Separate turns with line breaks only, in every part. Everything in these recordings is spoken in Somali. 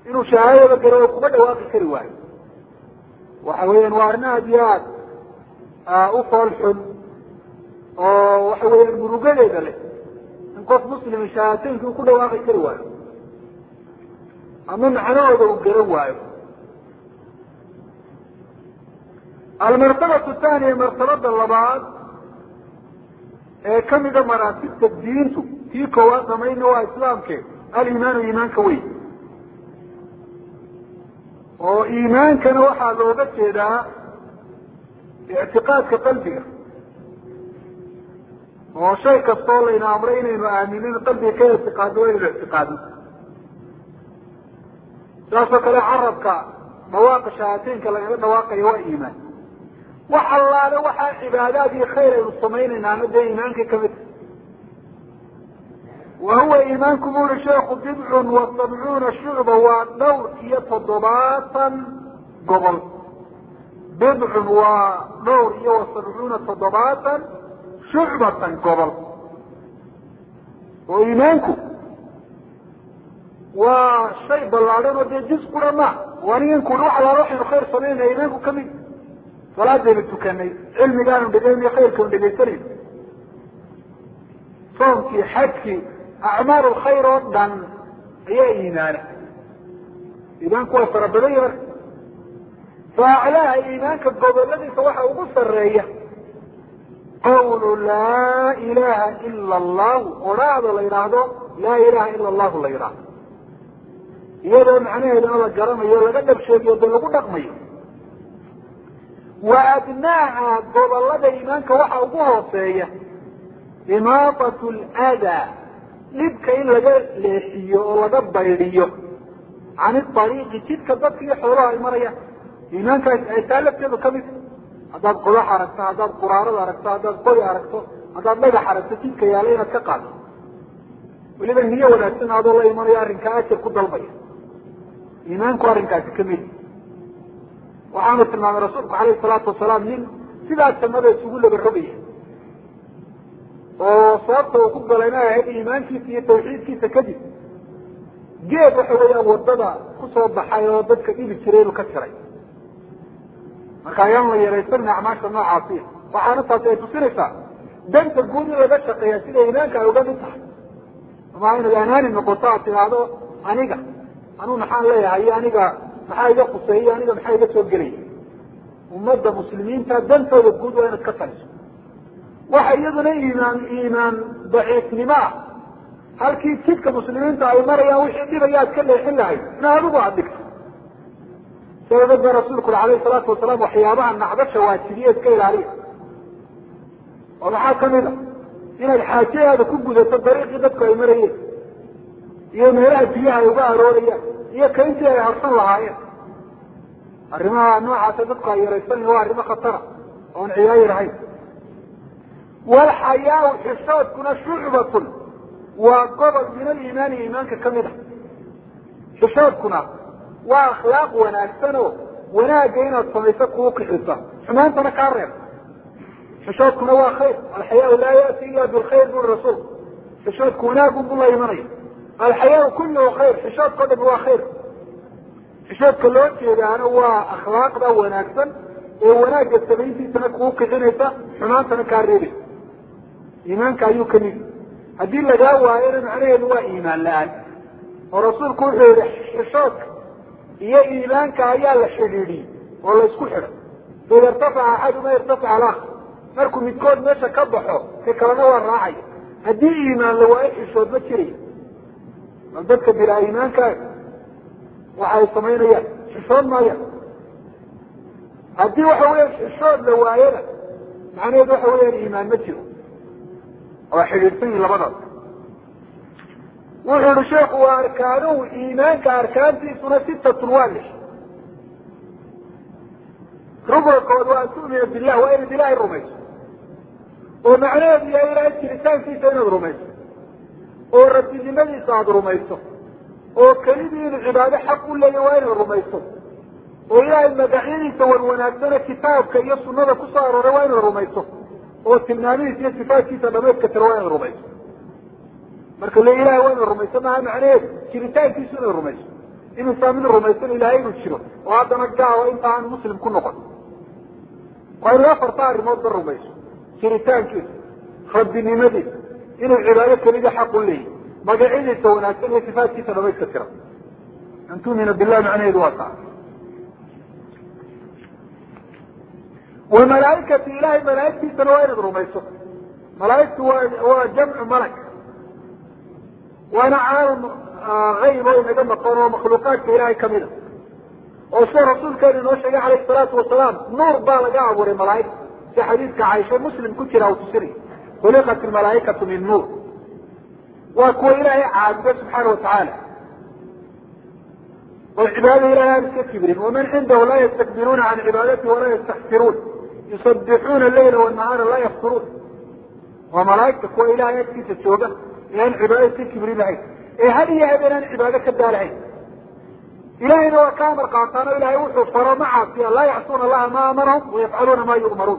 inuu shahaadada garo oo kuma dhawaaqi kari waayo waxa weeyaan waa arrin aada iyo aad u fool xun oo waxa weeyaan murugadeeda leh in qof muslimi shahaadateynki uu ku dhawaaqi kari waayo ama macnahooda uu garan waayo almartabatu thaniya martabada labaad ee kamida maraatibta diintu tii koowaad samayna waa islaamke alimaanu iimaanka weyn oo iimaankana waxaa looga jeedaa ictiqaadka qalbiga oo shay kastoo layna amray inaynu aaminin qalbiga ka ictiqaadno waa inaynu ictiqaadno saasoo kale carabka dhawaaqa shahaateenka lagaga dhawaaqayo waa iimaan wax allaale waxaa cibaadaad iyo khayr aynu samaynaynaana dee iimaanka kamid wa huwa iimaanku bu uri sheekhu bidcun wa sabcuuna shucba waa dhowr iyo toddobaatan gobol bidcun waa dhowr iyo wa sabcuuna toddobaatan shucbatan gobol oo iimaanku waa shay ballaadhan oo dee jis kura ma anigan kuri wax allaale waxaynu khayr samaynaya iimaanku kamid salaadaynu tukanay cilmigaanu dhegeynayo khayrkaanu dhegaysanayno soomkii xajkii acmaal lkhayr oo dhan ayaa iimaana iimaanku waa fara badan yahi marka fa aclaaha iimaanka goboladiisa waxa ugu sareeya qawlu laa ilaha ila allahu odhaahda la yidhaahdo laa ilaha ila allahu la yidhaahdo iyadoo macnaheedana la garanayo laga dhab sheegiyo dee lagu dhaqmayo wa adnaaha gobolada iimaanka waxa ugu hooseeya imaatat ldaa dhibka in laga leexiyo oo laga baydhiyo can iariiqi jidka dadka iyo xoolaha ay marayaan iimaankaas ay taa lafteedu kamid haddaad qodax aragto haddaad quraarada aragto haddaad qori aragto haddaad dhagax aragto jidka yaala inaad ka qaado weliba niyo wanaagsan adoo la imanayo arrinkaa ajar ku dalbaya iimaanku arrinkaasi kamid waxaanu tilmaamay rasuulku alayhi salaatu wasalaam nin sidaa jannada isugu laba rogaya oo sababta uu ku galayna ahayd iimaankiisa iyo tawxiidkiisa kadib geed waxa weeyaan wadada kusoo baxay oo dadka dhibi jiray inuu ka jiray marka ayaan la yaraysanin acmaasha noocaasiya waxaana taasi ay tusinaysaa danta guud in laga shaqeeya sida iimaanka ay uga mid tahay ama inaad anaani noqoto aad tidaahdo aniga anuu maxaan leeyahay iyo aniga maxaa iga kuseeya aniga maxaa iga soo gelaya ummadda muslimiinta dantooda guud waa inaad ka taliso waxa iyaduna iimaan iimaan daciifnimo ah halkii jidka muslimiinta ay marayaan wixii dhibaya aad ka leexin lahayd in adigu aad dhigto sababad ba rasuulku uri alayhi salaatu wasalaam waxyaabaha nacdasha waajibiye iska ilaaliya oo maxaa kamid a inaad xaajayaada ku gudato dariiqii dadku ay marayeen iyo meelaha biyaha ay uga aroorayaan iyo kayntii ay harsan lahaayeen arrimaha noocaasa dadku ay yaraysanan waa arrimo khatara oon ciyaayir ahayn walxayaau xishoodkuna shucbatun waa gobol min aliimaani iimaanka kamid a xishoodkuna waa akhlaaq wanaagsan oo wanaagga inaad samayso kuu kixisa xumaantana kaa reeb xishoodkuna waa khayr alxayaau laa yati ila bilkhayr buri rasuulku xishoodku wanaagun bu la imanaya alxayaau kulluhu khayr xishoodkao dhami waa khayr xishoodka loo jeedaana waa akhlaaqda wanaagsan ee wanaagga samayntiisana kuu kixinaysa xumaantana kaa reebaysa iimaanka ayuu kamid haddii lagaa waayona macnaheedu waa iimaan la-aan oo rasuulku wuxuu yihi xishoodka iyo iimaanka ayaa la xidhiidhiyey oo la isku xidhay faida irtafaca axaduma irtafaca alakar markuu midkood meesha ka baxo ka kalena waa raacaya haddii iimaan la waayo xishood ma jiraya bal dadka bilaa iimaanka waxa ay samaynayaan xishood maaya haddii waxa weya xishood la waayona macnaheedu waxa weyaan iimaan ma jiro waa xidhiidhsan yihin labadaas wuxuu yihi sheekhu waa arkaanuhu iimaanka arkaantiisuna sitatun waa lix rubalkood waa an tu'mina billah waa inaad ilaahay rumayso oo macnaheedu yahay ilaahay jiritaankiisa inaad rumayso oo rabbinimadiisa aada rumayso oo kelidii inuu cibaado xaq u leeya waa inaad rumayso oo ilaahay magacyadiisa wan wanaagsane kitaabka iyo sunada kusoo arooray waa inaad rumayso oo tilmaamihiisa iyo sifaadkiisa dhameydka tira waa inaad rumayso marka le ilahay waa inaad rumayso maaha macnaheedu jiritaankiisu inaad rumayso inuusaa mid rumaysan ilaahay inuu jiro oo haddana gaalo inta aan muslim ku noqon waa inuu afarta arrimoodba rumayso jiritaankiisa rabbinimadiisa inuu cibaado kelida xaq u leeyahy magacyadiisa wanaagsan iyo sifaatkiisa dhamayska tira an tumina billahi macnaheedu waa taa wa malaaikati ilahay malaaigtiisana waa inaad rumayso malaaigtu waa waa jamcu malak waana caalam ayb oo inaga maqan oo makhluuqaadka ilaahay kamida oo sida rasuulkeenu inoo sheegay calayhi salaatu wasalaam nuur baa laga abuuray malaaigta si xadiidka caaisha muslim ku jira u tusinay khuliqat ilmalaaikatu min nuur waa kuwa ilaahay caabudo subxaana watacaala oo cibaadada ilahay aan iska kibrin waman cindahu laa yastakbiruuna can cibaadati walaa yastaxsiruun yusabixuuna leyla wanahaara laa yafturuun waa malaaigta kuwa ilahay agtiisa jooga ee aan cibaado iska kibrin lahayn ee had iyo habeen aan cibaado ka daalahayn ilahayna waa ka amar qaataan oo ilahay wuxuu faro ma caasiya laa yacsuuna allaha ma amarahum wayafcaluuna ma yu'maruun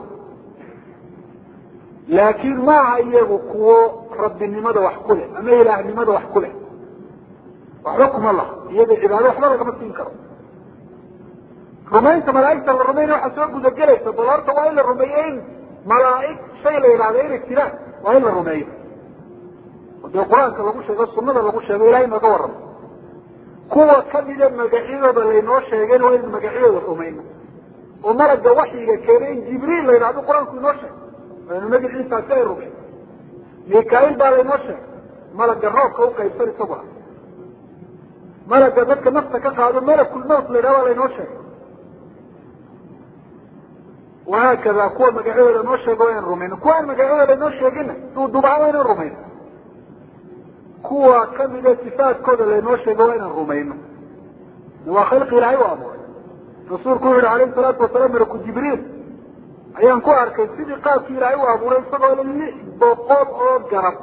laakiin maaha iyagu kuwo rabbinimada wax ku leh ama ilaahnimada wax ku leh waxba kuma laha iyaga cibaado waxba lagama siin karo rumaynta malaaigta la rumayna waxaa soo gudagelaysa bal horta waa in la rumeeyo in malaaig shay la yidhahda inay jiraan waa in la rumeeyo oo dee qur-aanka lagu sheego sunada lagu sheego ilahay nooga warramo kuwa kamida magacyadooda laynoo sheegayna waa in magacyadooda rumayno oo malaga waxyiga keenay in jibriil la yidhahdo qur-aanku inoo sheegay waynu magaciisaasi ay rumey mikail baa laynoo sheegay malaga roobka uqaybsan isaguna malaga dadka nafta ka qaado malakulmowt la yidhahdo baa laynoo sheegay wahaakada kuwa magacyadooda noo sheega waa inaan rumayno kuwa aan magacyadooda noo sheegina duudubaha waa inaan rumayno kuwa kamida sifaadkooda laynoo sheego waa inaan rumayno waa khalqi ilaahay u abuuray rasuulku wuxu yihi alayhi salaatu wasalaam malaku jibriil ayaan ku arkay sidii qaabkii ilaahay u abuuray isagoo lix boqol oo garab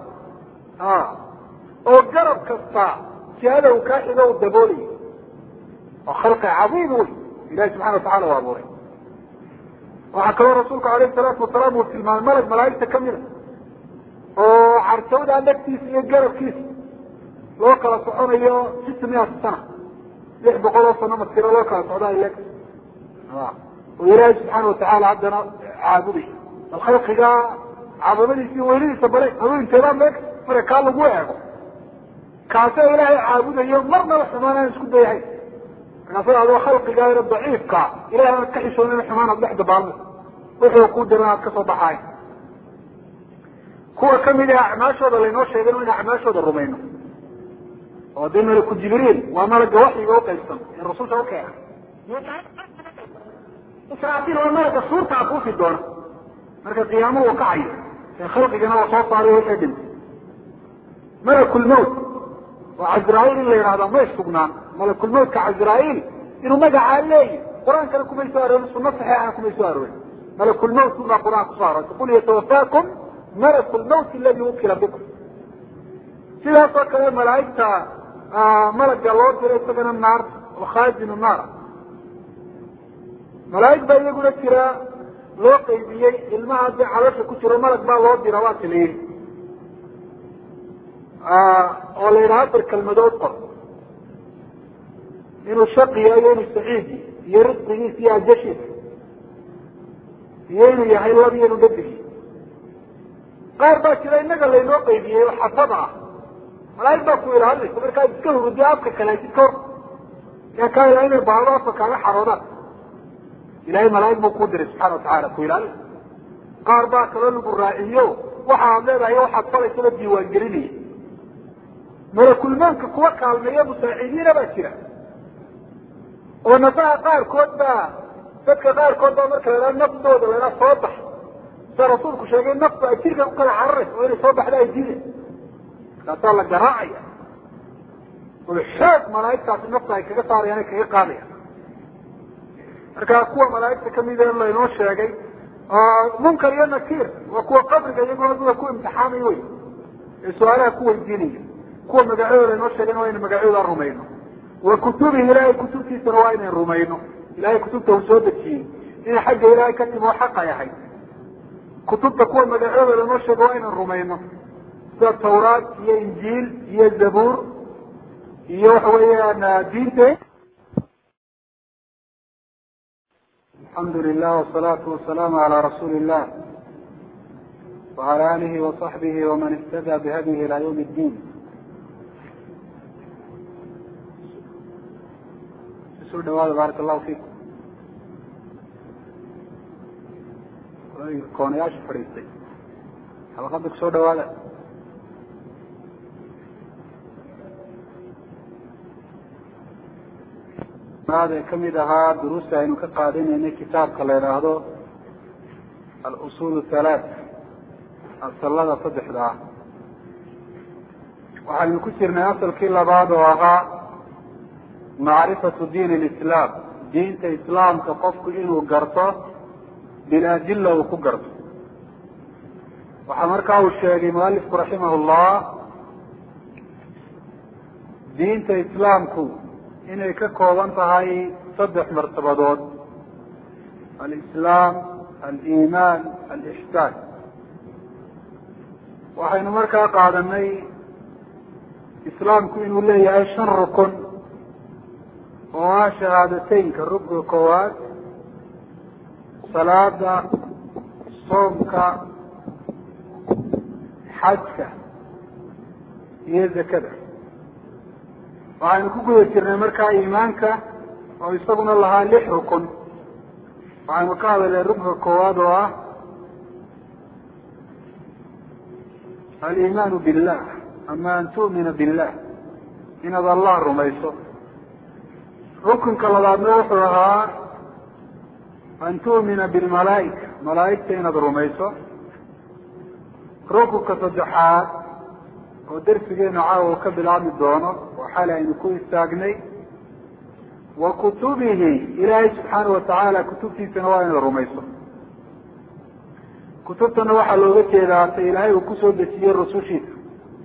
oo garab kasta jihada uu kaa xigo u daboolayo oo khalqi cadiim wey ilahi subxana watacala u abuuray waxaa kaloo rasuulku alayhi salaatu wasalaam uu tilmaamay malag malaaigta kamida oo carjawda dhagtiisa iyo garabkiisa loo kala soconayo sita miata sana lix boqol oo sano masiro loo kala socda le oo ilaahay subxaana watacaala haddana caabuday bal khalqiga cadamadiisa iyo weynadiisa bale haweenteedaan leeg mara kaa lagu eego kaasoo ilaahay caabudayo marnaba xumaan aan isku dayahayn markaasa adoo khalqigaana daciifka ilahay aad ka xishoonana xumaan aad dhex dabaalmo wuxuu ku diran aad kasoo baxaay kuwa kamid ah acmaashooda laynoo sheegay in acmaashooda rumayno oo dee malaku jibriil waa malaga waxyiga uqaybsan ee rasulka ukeena israafiil waa malaga suurta afuufi doona marka qiyaamo uu kacayo ee khalqigana waa soo saaray wixii dhintay malakulmowt oo cazraaiil in la yidhahda may sugnaan malakulmowtka cazraaiil inuu magacaa leeyi qur-aankana kumay soo aroorin sunno saxiixana kumay soo aroorin malakulmowt baa qur-aan kusoo aroortay qul yatawafaakum malaku lmowt aladi wukila bikum sidaas oo kale malaaigta malaga loo diro isagana naar oo khaazinu naar malaaig baa iyaguna jira loo qaybiyey ilmaha hadii caloosha ku jiro malag baa loo dira waa taliyin oo la yidhaha afar kelmadood qor inuu shaqiya iyo inuu saciidi iyo risqigiisa iyo ajashiisa iyo inuu yahay lab iyo inuu dhadig qaar baa jira inaga laynoo qaybiyey oo xafada ah malaaig baa ku ilaalinaysa markaad iska hurudiyo afka kaleesid ka hor yaa kaa ilaa inay baado afka kaaga xaroodaan ilahay malaaig buu kuu diray subxana watacala ku ilaalin qaar baa kaloo lagu raaciyo waxa aad leedahay waxaad falaysaba diiwaangelinaya malakulmaanka kuwa kaalmeeya musaacidiina baa jira oo nafaha qaarkood baa dadka qaarkood baa marka lahaa naftooda lahaa soo bax sida rasuulku sheegay naftu ay jirka ku kala cararaysa oo inay soo baxda ay diiday markaasaa la garaacaya oo xoog malaaigtaasi nafta ay kaga saarayaan ay kaga qaadayaan marka kuwa malaaigta kamida laynoo sheegay munkar iyo nakiir waa kuwa qabriga iyaguna dada ku imtixaamay wey ee su-aalaha ku weydiinaya kuwa magacyadooda laynoo sheegayna waa ina magacyadooda rumayno wa kutubihi ilahay kutubtiisana waa inayn rumayno ilahay kutubta uu soo dejiyey inay xagga ilaahay ka timi oo xaq ay ahayd kutubta kuwa magacyadooda laynoo sheego waa inaan rumayno sida tawraat iyo injiil iyo zabuur iyo waxa weeyaan diinta alxamdu lilah wasalaatu wasalaamu calaa rasuuli illah wacala alihi wasaxbihi waman ihtada bihadihi ila ywm اddiin soo dhawaada baarak allahu fiikum koonayaasha fadhiistay xalaqada ku soo dhawaada ee kamid ahaa duruusta aynu ka qaadanaynay kitaabka la idhaahdo al-usul halaat asalada saddexda ah waxaynu ku jirnay asalkii labaad oo ahaa macrifatu diin alislaam diinta islaamka qofku inuu garto biladilla uu ku garto waxaa markaa uu sheegay mualifku raximah llah diinta islaamku inay ka kooban tahay saddex martabadood alislaam aliimaan alixsaan waxaynu markaa qaadanay islaamku inuu leeyahay shan rukun oo ah shahaadateynka rukniga koowaad salaada soomka xajka iyo zakada waxaynu ku guda jirnay markaa iimaanka oo isaguna lahaa lix rukun waxaynu ka hadalnay ruknka koowaad oo ah aliimaanu billah ama an tu'mina billah inaad allah rumayso rukunka labaadna wuxuu ahaa an tu'mina bilmalaa'ika malaa'igta inaad rumayso rukunka saddexaad oo darsigeenu caawa uu ka bilaabmi doono oo xali aynu ku istaagnay wa kutubihi ilaahay subxaanau watacaala kutubtiisana waa inaad rumayso kutubtana waxaa looga jeedaa ta ilaahay uu kusoo dejiyey rusushiisa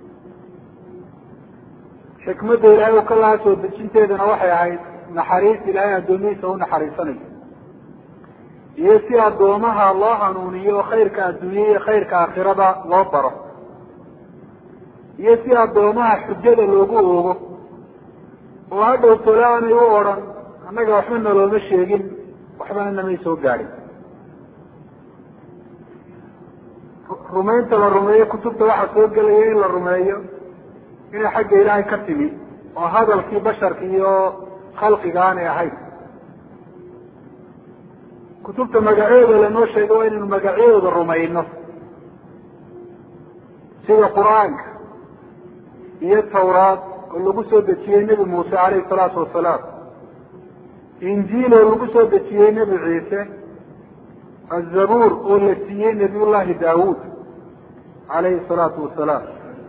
xikmadda ilaahay uu ka lahaa soo dejinteedana waxay ahayd naxariis ilaahay addoomihiisa u naxariisanayo iyo si addoomaha loo hanuuniyo khayrka adduunya iyo khayrka aakhirada loo baro iyo si addoomaha xujada loogu oogo oo hadhow tole aanay u odhan annaga waxba nalooma sheegin waxbana namay soo gaadhin rumaynta la rumeeyo kutubta waxaa soo gelaya in la rumeeyo inay xagga ilaahay ka timi oo hadalkii basharka iyo khalqiga aanay ahayn kutubta magacyooda lanoo sheega waa inaynu magacyadooda rumayno sida qur-aanka iyo tawraad oo lagu soo dejiyey nebi muuse calayhi salaatu wasalaam injiil oo lagu soo dejiyey nebi ciise azabuur oo la siiyey nebiyullahi daawuud calayhi salaatu wasalaam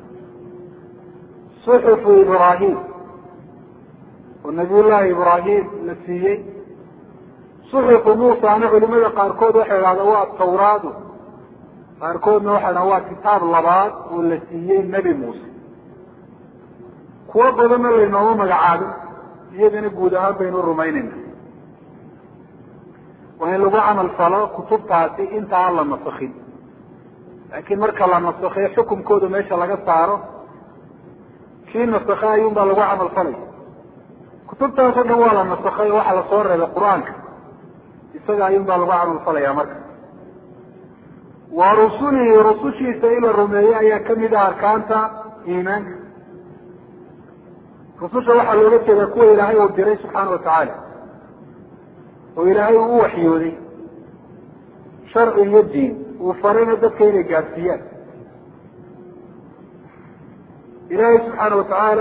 suxufu ibraahim oo nebiyullahi ibraahim la siiyey suxufu muusana culimada qaarkood waxay idhahdaa waa tawraadu qaarkoodna waxay dhaha waa kitaab labaad oo la siiyey nebi muuse kuwo badanna laynooma magacaabin iyagana guud ahaan baynu rumaynayna waa in lagu camal falo kutubtaasi inta aan la nasakin laakiin marka la nasakhiyo xukumkooda meesha laga saaro kii nasakha ayuun baa lagu camal falaya kutubtaasoo dhan waa la nasakhay oo waxaa lasoo reebay qur-aanka isaga ayuun baa lagu camal falaya marka wa rusulihi rusushiisa in la rumeeyo ayaa kamid ah arkaanta iimaanka rususha waxaa looga jeedaa kuwa ilaahay uu diray subxaana watacaala oo ilaahay uu u waxyooday sharci iyo diin uu farayna dadka inay gaadsiiyaan ilaahay subxaana watacaala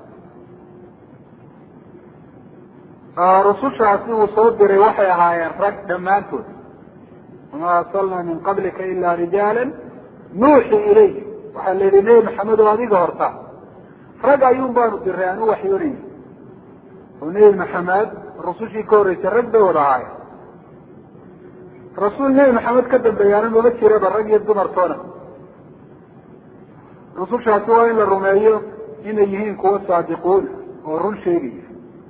rusushaasi uu soo diray waxay ahaayeen rag dhammaantood wamaa arsalnaa min qablika ila rijaala nuuxi ilayh waxaa la yihi nebi maxamed oo adiga horta rag ayuun baanu diray aan u waxyoonayna oo nebi maxamed rusushii ka horreysay rag bay wada ahaayeen rasuul nebi maxamed ka dambeeyaana mama jiraba rag iyo dumartoona rusushaasi waa in la rumeeyo inay yihiin kuwa saadiquun oo run sheegaya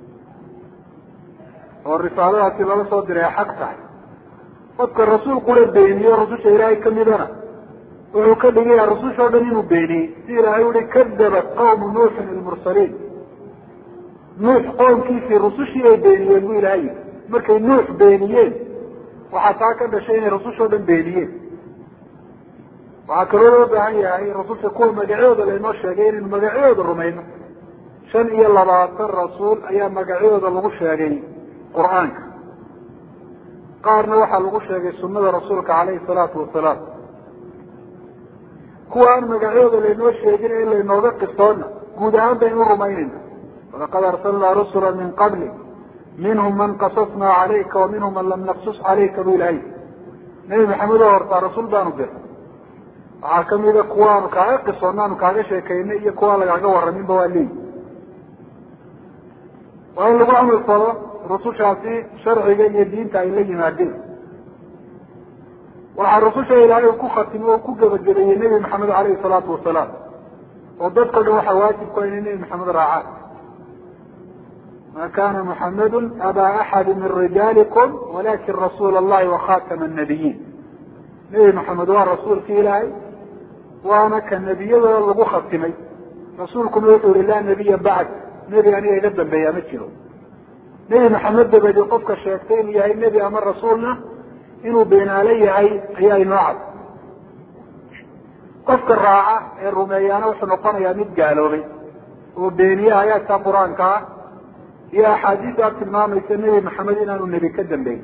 oo risaaladaasi lala soo diray ay xaq tahay qofka rasuul qura beeniyo rususha ilaahay kamidana wuxuu ka dhigaya rususha o dhan inuu beeniyey si ilaahay uhi kadabat qawmu nuuxin ilmursaliin nuux qoomkiisii rusushii ay beeniyeen bu ilahay yii markay nuux beeniyeen waxaa taa ka dhashay inay rusushoo dhan beeniyeen waxaa kaloo loo baahan yahay rasulka kuwa magacyooda laynoo sheegay inaynu magacyooda rumayno shan iyo labaatan rasuul ayaa magacyooda lagu sheegay qur-aanka qaarna waxaa lagu sheegay sunada rasuulka caleyhi salaatu wasalaam kuwa aan magacyooda laynoo sheegin in laynooga qisoona guud ahaan baynu rumaynayna walaqad arsalnaa rusula min qabli minhum man qasasnaa calayka wa minhum man lam naqsus calayka bu ilahay nebi maxamed oo hortaa rasuul baanu dir waxaa kamida kuwa aanu kaaga qisoona aanu kaaga sheekaynay iyo kuwa lagaaga waraminba waa leeyi waa in lagu camal falo rusushaasi sharciga iyo diinta ay la yimaadeen waxaa rususha ilaahay ku khatimo oo ku gebagabeeyey nebi maxamed caleyhi salaatu wasalaam oo dadkao dhan waxaa waajib ku inay nebi maxamed raacaan ma kana muxamadu abaa axadi min rijaalikum walakin rasuula allahi wakhatama nabiyiin nebi maxamed waa rasuulki ilaahay waana ka nebiyadooda lagu khatimay rasuulkuna wuxuu yihi laa nebiya bacd nebi aniga iga dambeeya ma jiro nebi maxamed dabadi qofka sheegtay inuu yahay nebi ama rasuulna inuu beenaale yahay ayaa inoo cad qofka raaca ee rumeeyaana wuxuu noqonayaa mid gaaloobay oo beeniye aayaadka qur-aanka ah iyo axaadiista tilmaamaysa nebi maxamed inaanu nebi ka dambeyn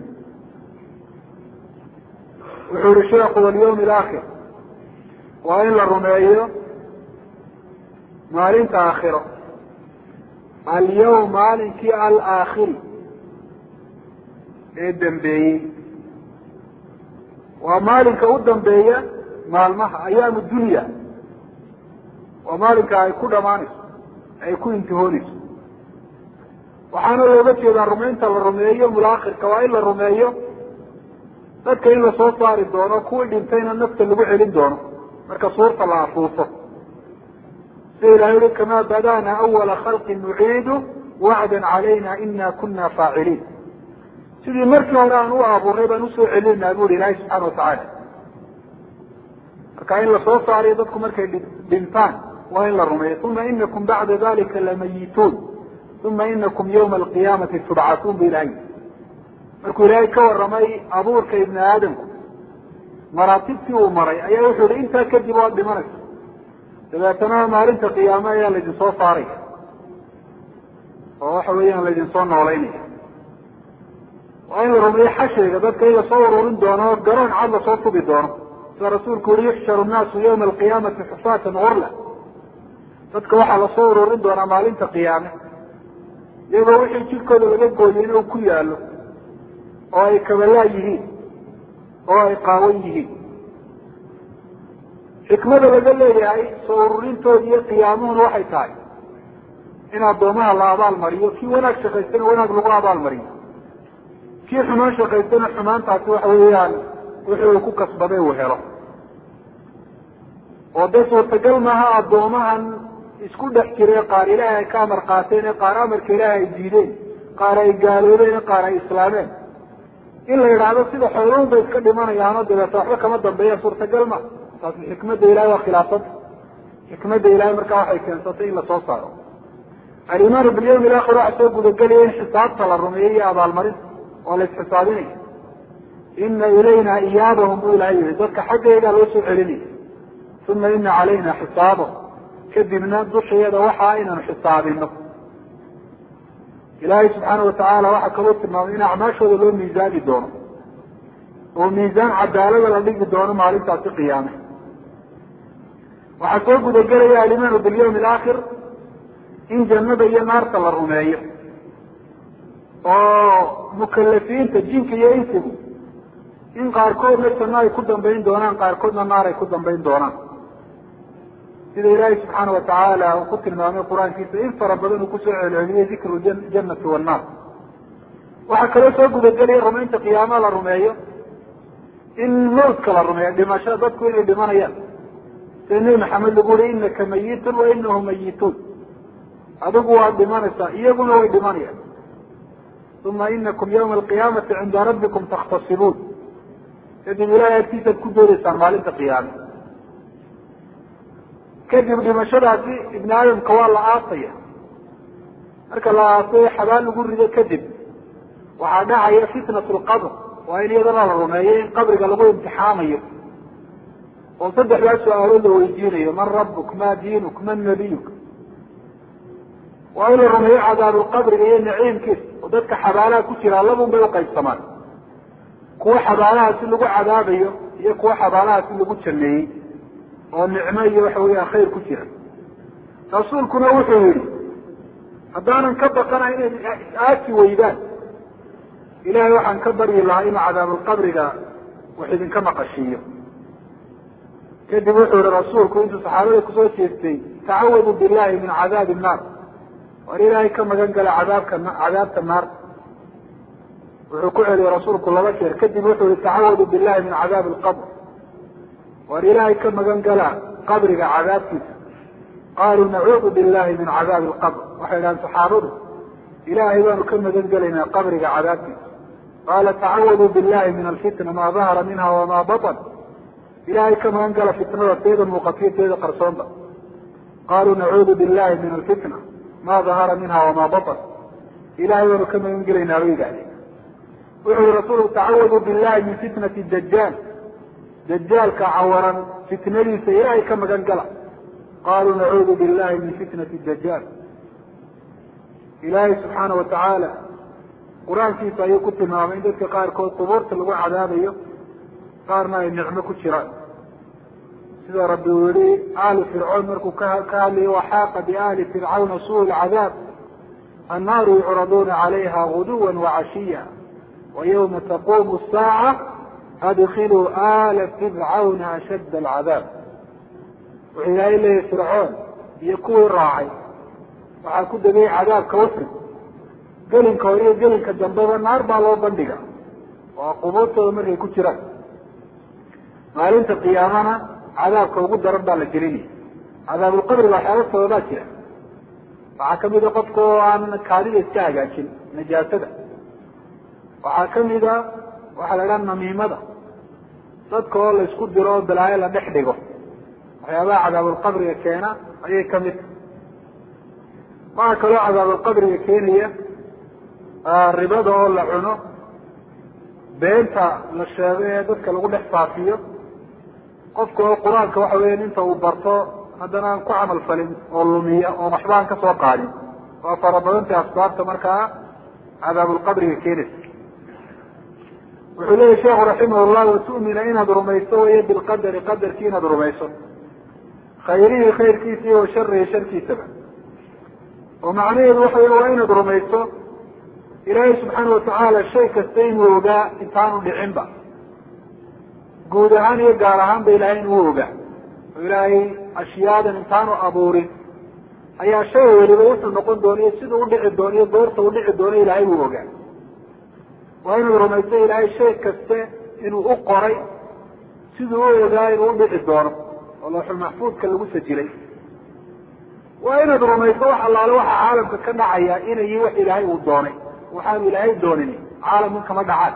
wuxuu yihi sheekhu walyawm alaakhir waa in la rumeeyo maalinta aakhiro alyawm maalinkii alaakhiri ee dambeeyey waa maalinka u dambeeya maalmaha ayaamu dunya waa maalinka ay ku dhamaanayso ay ku intihoonayso waxaana looga jeedaa rumaynta la rumeeyo mulaakhirka waa in la rumeeyo dadka in lasoo saari doono kuwii dhintayna nafta lagu celin doono marka suurta la afuufo sida ilahay ui kamaa badana awala khalqin nuciidu wacdan calayna ina kuna faaciliin sidii markii hore aan u abuuray baan usoo celinaa bu ihi ilahay subxaana watacaala marka in lasoo saariyo dadku markay dhintaan waa in la rumeeyo uma inakum bacda dalika lamayituun uma inakum yawma alqiyaamati tubcatuun bu ilahay markuu ilaahay ka waramay abuurka ibni aadamku maraatibtii uu maray ayaa wuxuu yihi intaa kadib waad dhimanaysa dabeetana maalinta qiyaame ayaa laydin soo saaraya oo waxa weeyaan laydin soo noolaynaya waa in la rumeeyo xashriga dadka in lasoo ururin doono garoon cad lasoo tubi doono sida rasuulku yihi yuxsharu nnaasu yawma alqiyaamati xufaatan gurla dadka waxaa lasoo ururin doonaa maalinta qiyaame iyagoo wixii jirkooda laga gooyay inuu ku yaalo oo ay kabalaa yihiin oo ay qaawan yihiin xikmada laga leeyahay soo ururintooda iyo qiyaamuhuna waxay tahay in addoomaha la abaal mariyo kii wanaag shaqaystana wanaag lagu abaal mariyo kii xumaan shaqaystana xumaantaasi waxa weeyaan wixii uu ku kasbaday uu helo oo dee suurtagal maaha addoomahan isku dhex jire qaar ilaahay ay ka amar qaateen ee qaar amarka ilaahay ay diideen qaar ay gaaloobeen qaar ay islaameen in la yidhaahdo sida xooluun bay iska dhimanayaanoo dabeeta waxba kama dambeeya suurtagal ma taasi xikmadda ilahay waa khilaafada xikmadda ilahay markaa waxay keensatay in lasoo saaro alimaanu bilyawmi alaakhir waxa soo gudagelaya in xisaabta la rumeeyo iyo abaalmarinta oo la isxisaabinaya ina ilayna iyaabahum buu ilahay yihi dadka xaggaygaa loo soo celinaya uma ina calayna xisaabahum kadibna dushayada waxaa inaanu xisaabino ilaahay subxaana watacaala waxaa kaloo tilmaamay in acmaashooda loo miisaami doono oo miisaan cadaalada la dhigi doono maalintaasi qiyaame waxaa soo gudagelaya alimaanu bilyawmi alaakhir in jannada iyo naarta la rumeeyo oo mukalafiinta jinka iyo insigu in qaarkoodna janno ay ku dambayn doonaan qaarkoodna naar ay ku dambayn doonaan sida ilaahay subxaana watacaala uu ku tilmaamay qur-aankiisa in fara badan uu kusoo celceliyey dikru janati wannaar waxaa kaloo soo gudagelaya rumaynta qiyaama la rumeeyo in mawtka la rumeeyo dhimasho dadku inay dhimanayaan sida nebi maxamed lagu uri inaka mayitun wa inahum mayituun adigu waad dhimanaysaa iyaguna way dhimanayaan uma inakum yawma alqiyaamati cinda rabbikum takhtasibuun kadib ilahay agtiisaad ku doodaysaan maalinta qiyaame kadib dhimashadaasi ibni aadamka waa la aasaya marka la aaso xabaal lagu rido kadib waxaa dhacaya fitnat lqabr waa in iyadana la rumeeyo in qabriga lagu imtixaamayo oo saddexdaa su-aalood la weydiinayo man rabuk ma diinuk man nabiyuk waa in la rumeeyo cadaabulqabriga iyo naciimkiisa oo dadka xabaalaha ku jira labun bay uqaybsamaan kuwa xabaalaha si lagu cadaabayo iyo kuwa xabaalaha si lagu jameeyey oo nicmo iyo waxa weya khayr ku jira rasuulkuna wuxuu yihi haddaanan ka baqana inay is-aasi weydaan ilahay waxaan ka baryi lahaa inuu cadaabulqabriga wax idinka maqashiiyo kadib wuxuu yihi rasuulku intuu saxaabada kusoo jeestay tacawadu billahi min cadaabi nnaar war ilaahay ka magan gala cadaabka cadaabta naar wuxuu ku celiyey rasuulku laba jeer kadib wuxuu yihi tacawadu billahi min cadaabi alqabr war ilaahay ka magan gala qabriga cadaabkiisa qaaluu nacuudu billahi min cadaabi alqabr waxay idhahaan saxaabadu ilaahay baanu ka magan gelaynaa qabriga cadaabkiisa qaala tacawadu billahi min alfitna maa dahara minha wamaa batan ilaahay ka magan gala fitnada teeda muuqatiyo teeda qarsoonba qaaluu nacuudu billahi min alfitna ma dahara minha wamaa batan ilahay baanu ka magan gelaynaa bay yidhahdeen wuxuu yihi rasuulku tacawadu billahi min fitnati dajaal dajaalka cawaran fitnadiisa ilaahay ka magan gala qaluu nacuudu billahi min fitnati dajaal ilaahay subxaana watacaala qur-aankiisa ayuu ku tilmaamay in dadka qaarkood qubuurta lagu cadaabayo qaarna ay nicmo ku jiraan sida rabbi uu yihi aali fircoon markuu ka hadlayo waxaaqa biaali fircawna suu lcadaab annaaru yucraduuna calayha guduwa wacashiya wa yawma taqumu saaca adkiluu aala fircawna ashadda alcadaab wuxuu ilaahay leeyahy fircoon iyo kuwii raacay waxaa ku degay cadaabka wafri gelinka hore iyo gelinka dambeba naar baa loo bandhiga oo qubuurtooda markay ku jiraan maalinta qiyaamana cadaabka ugu daran baa la gelinaya cadaabulqabriga waxyaaba sababaa jira waxaa kamida qofka oo aan kaadida iska hagaajin najaasada waxaa kamida waxaa la idhaha namiimada dadka oo la isku diro oo balaayo la dhex dhigo waxyaabaha cadaabulqabriga keena ayay kamid tahay waxaa kaloo cadaabulqabriga keenaya ribada oo la cuno beenta la sheego ee dadka lagu dhex faafiyo qofka oo qur-aanka waxa weya inta uu barto haddana aan ku camal falin oo lumiya oo waxba aan kasoo qaadin waa fara badantay asbaabta markaa cadaabulqabriga keenaysa wuxuu leyahy sheekhu raximah llah watu'mina inaad rumayso weye bilqadari qadarkii inaad rumayso khayrihi khayrkiisa iyo washarihi sharkiisaba oo macnaheedu waxa wey waa inaad rumayso ilaahay subxaana watacaala shay kasta inuu ogaa intaanu dhicinba guud ahaan iyo gaar ahaanba ilahay inuu ogaa oo ilaahay ashyaadan intaanu abuurin ayaa shay weliba wuxuu noqon dooniyo siduu udhici doono iyo goorta u dhici doono ilaahay uu ogaa waa inaad rumayso ilaahay shay kaste inuu u qoray siduu u ogaa inuu udhici doono oo looxul maxfuudka lagu sajilay waa inaad rumayso wax allaale waxa caalamka ka dhacaya inayi wax ilaahay uu doonay waxaanu ilaahay doonin caalamkan kama dhacaan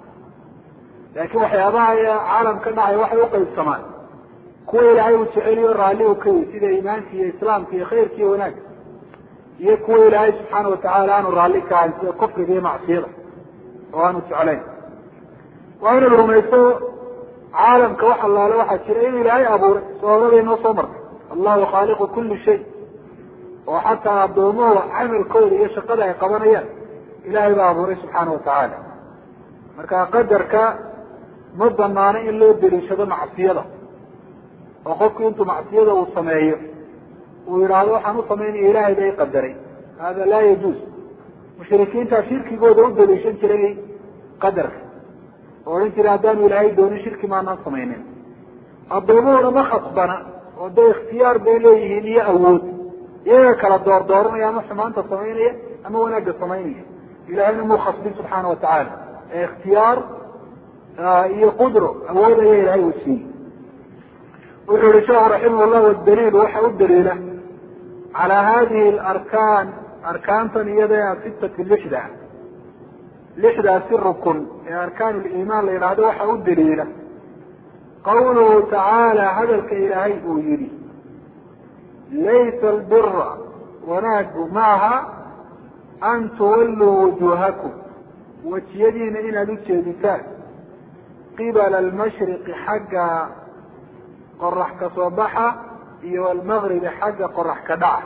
laakiin waxyaabaha caalam ka dhacaya waxay uqaybsamaan kuwa ilaahay uu jeceliyo raalli u ka yihi sida iimaanka iyo islaamka iyo khayrka iyo wanaagga iyo kuwa ilaahay subxaana watacaala aanu raalli ka ahayn sida kufriga iyo macsiyada oo aanu jeclayn waa inaad rumayso caalamka wax allaale waxaa jira inuu ilaahay abuuray sababada noo soo martay allahu khaaliqu kuli shay oo xataa addoomuhu camalkooda iyo shaqada ay qabanayaan ilaahay baa abuuray subxaana watacaala marka qadarka ma banaano in loo deliishado macsiyada oo qofku intuu macsiyada uu sameeyo uu yidhaahdo waxaan u samaynaya ilaahay bay qadaray hada laa yajuuz mushrikiintaa shirkigooda u daliishan jiray qadarka oo odhan jiray haddaanu ilaahay doonin shirki maanaan samaynin addoomuhuna ma khasbana oo dee ikhtiyaar bay leeyihiin iyo awood iyaga kala door dooranaya ama xumaanta samaynaya ama wanaagga samaynaya ilahayna muu khasbin subxaana watacaala ee ikhtiyaar iyo qudro awood ayaa ilahay uu siiyey wuxuu yihi sheekhu raximah llah daliil waxa u daliila calaa hadihi alarkaan arkaantan iyada sitati lixda lixdaasi rukun ee arkaan liimaan la yidhaahdo waxa u daliila qawluhu tacaala hadalka ilaahay uu yihi laysa albira wanaagu maaha an tuwalluu wujuuhakum wejiyadiina inaad u jeeditaan qibala almashriqi xagga qorax ka soo baxa iyo almagribi xagga qorax ka dhaca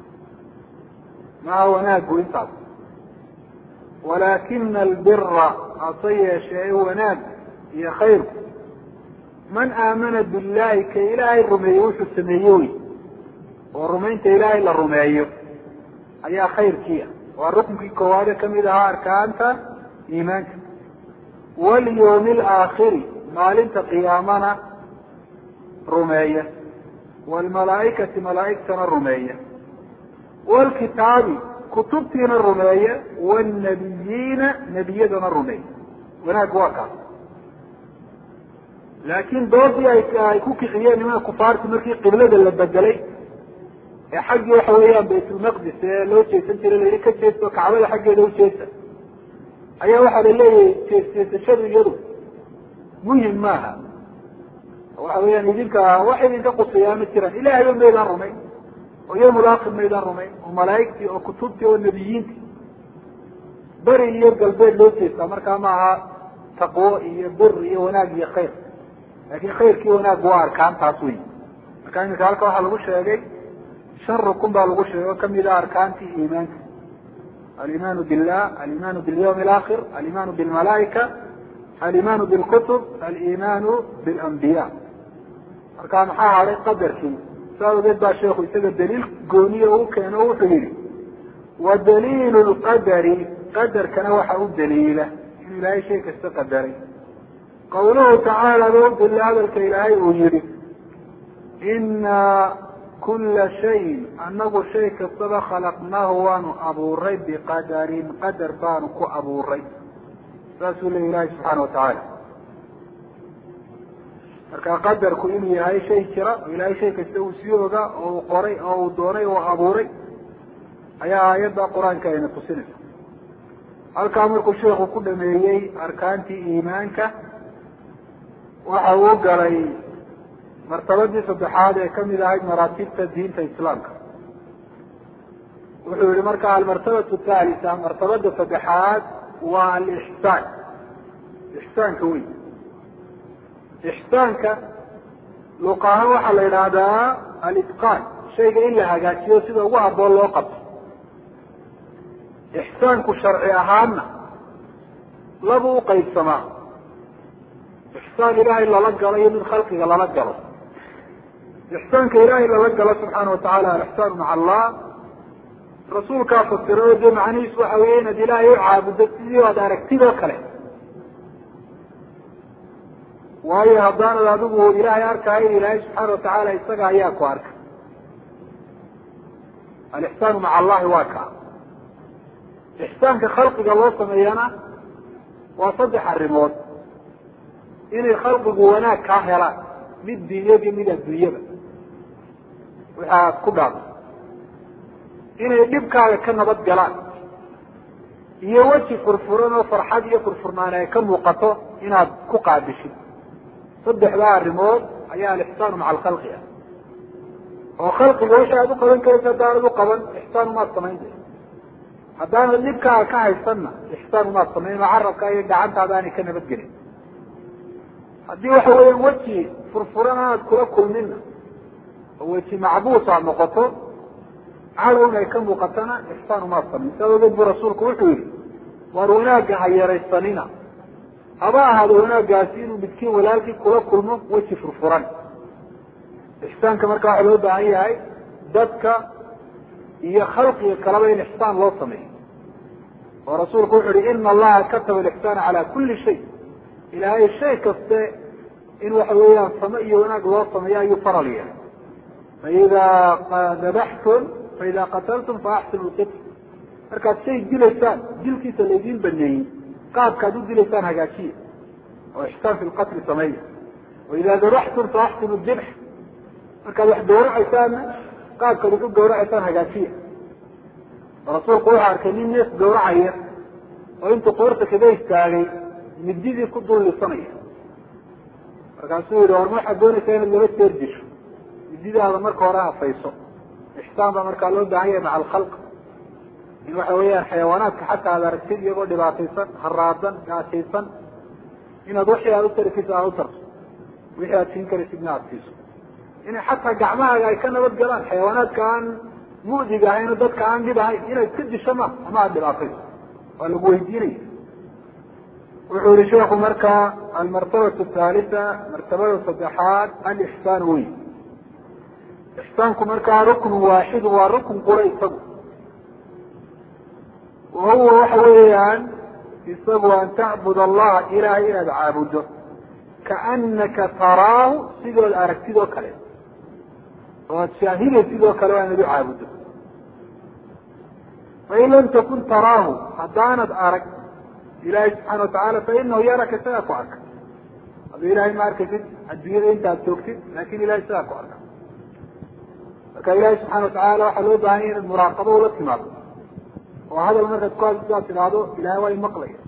maha wanaagu intaas walaakina albira hase yeeshee wanaag iyo khayrku man aamana billahi ka ilaahay rumeeye wuxuu sameeye wey oo rumaynta ilaahay la rumeeyo ayaa khayrkiia waa rukunkii koowaade kamid ahaa arkaanta iimaanka walyawmi alaakhiri maalinta qiyaamana rumeeya waalmalaaikati malaaigtana rumeeya waalkitaabi kutubtiina rumeeya waalnabiyiina nebiyadana rumeeya wanaag waa kaas laakiin doodii ay ku kiciyeen nimanka kufaarti markii qiblada la bedelay ee xaggii waxa weeyaan baytulmaqdis ee loo jeesan jiray layihi ka jeesto kacbada xaggeeda ujeesta ayaa waxaa la leeyahay jeesjeesashadu iyadu muhim maaha waxa weeyaan idinka wax idinka quseeyaa ma jiraan ilahayba maydaan rumayn oo yomulaakhir maydaan rumayn oo malaaigtii oo kutubtii oo nebiyiintii beri iyo galbeed loo jeestaa markaa ma aha taqwo iyo bir iyo wanaag iyo khayr laakin khayrkii wanaag waa arkaantaas wey marka iminka halka waxaa lagu sheegay shan rukun baa lagu sheegay oo kamid ah arkaantii iimaanka alimaanu billah alimaanu bilyawmi alaakhir alimaanu bilmalaaika alimaanu bilkutub alimaanu bilambiya marka maxaa hadhay qadarkii saa ogeed baa sheekhu isaga daliil gooniya u keeno o wuxuu yihi wa daliilu lqadari qadarkana waxa u daliila inuu ilaahay shay kasta qadaray qawluhu tacaala ba u daliila hadalka ilaahay uu yihi ina kula shayin anagu shay kastaba khalaqnaahu waanu abuuray biqadarin qadar baanu ku abuuray saasuu leya ilahi subxaana watacaala marka qadarku inuu yahay shay jira oo ilaahay shay kasta uu sii oga oo uu qoray oo uu doonay oo abuuray ayaa aayadda qur-aanka ayna tusinaysa halkaa markuu sheekhu ku dhameeyey arkaantii iimaanka waxa uu galay martabadii saddexaad ee kamid ahayd maraatibta diinta islaamka wuxuu yihi marka almartabatu thaalita martabada saddexaad waa alixsaan ixsaanka wey ixsaanka luqahaan waxaa la yidhaahdaa alitqaan shayga in la hagaajiyo sida ugu haboon loo qabto ixsaanku sharci ahaanna laba u qaybsamaa ixsaan ilaahay lala galo iyo mid khalqiga lala galo ixsaanka ilaahay lala galo subxaana watacaala alixsaanu maca allah rasuulkaa fasira oo dee macnihiisu waxa weeye inaad ilaahay u caabuddo sidii aad aragtid oo kale waayo haddaanad adigu ilaahay arkahayn ilaahay subxaana watacaala isaga ayaa ku arka alixsaanu maca allahi waa kaa ixsaanka khalqiga loo sameeyana waa saddex arrimood inay khalqigu wanaag kaa helaan mid diinyad iyo mid adduunyaba waxaad ku dhaafo inay dhibkaaga ka nabad galaan iyo weji furfuran oo farxad iyo furfurnaan ay ka muuqato inaad ku qaabishid saddexdaa arrimood ayaa alixsaanu maca alkhalqi ah oo khalqiga wixii aad u qaban karaysa haddaanad u qaban ixsaan umaad samayn haddaanad dhibkaaga ka haysanna ixsaan umaad samayn oo carabka iyo gacantaada aanay ka nabadgelin haddii waxa weeyaan weji furfuran aad kula kulminna oo weji macbuus aad noqoto cadowna ay ka muuqatana ixsaan umaad samayn saa ogeed buu rasuulku wuxuu yihi waar wanaagga ha yaraysanina haba ahaado wanaaggaasi inuu midkiin walaalkii kula kulmo weji furfuran ixsaanka marka waxaa loo baahan yahay dadka iyo khalqiga kaleba in ixsaan loo sameeyo oo rasuulku wuxu uhi ina allaha kataba alixsaana cala kuli shay ilaahay shay kaste in waxa weeyaan same iyo wanaag loo sameeyo ayuu faral yahay faida dabaxtum faida qataltum faaxsinu lqitl markaad shay dilaysaan dilkiisa laydin baneeyey qaabkaad u dilaysaan hagaajiya oo ixsaan fi lqatli sameeya waida dabaxtum faaxsinu dibx markaad wax gawracaysaanna qaabkaad wax u gawracaysaan hagaajiya rasuulku wuxuu arkay nin neef gawracaya oo intuu qoorta kaga istaagay mididii ku dul lisanaya markaasuu yihi war ma waxaad doonaysaa inaad laba jeer disho mididaada marka hore hafayso ixsaan baa markaa loo baahan yahay maca alkhalq in waxa weeyaan xayawaanaadka xataa aad aragtid iyagoo dhibaataysan haraadan gaajaysan inaad wixii aad utari karsid aad utarto wixii aad siin karaysidna aad siiso inay xataa gacmahaaga ay ka nabad galaan xayawaanaadka aan mu'diga ahayn dadka aan dhib ahayn inaad ka disho ma ama aad dhibaatayso waa lagu weydiinaya wuxuu yihi sheekhu marka almartabatu thaalita martabada saddexaad alixsaan wey ixsaanku markaa ruknu waaxidu waa rukn qura isagu wa huwa waxa weeyaan isagu an tacbud allaha ilahay inaad caabudo kaanaka taraahu sidood aragtid oo kale oo aad shaahidaysid oo kale waa inaad u caabudo fain lam takun taraahu haddaanad arag ilahay subxaana watacaala fainahu yaraka isagaa ku arka hadduu ilahay ma arkaysid adduunyada intaad joogtid lakin ilahay isagaa ku arka marka ilahi subxana watacaala waxaa loo baahanya inaad muraaqabo ula timaado oo hadal markaad ku hadsidaad tidhaahdo ilahay waa imaqlaya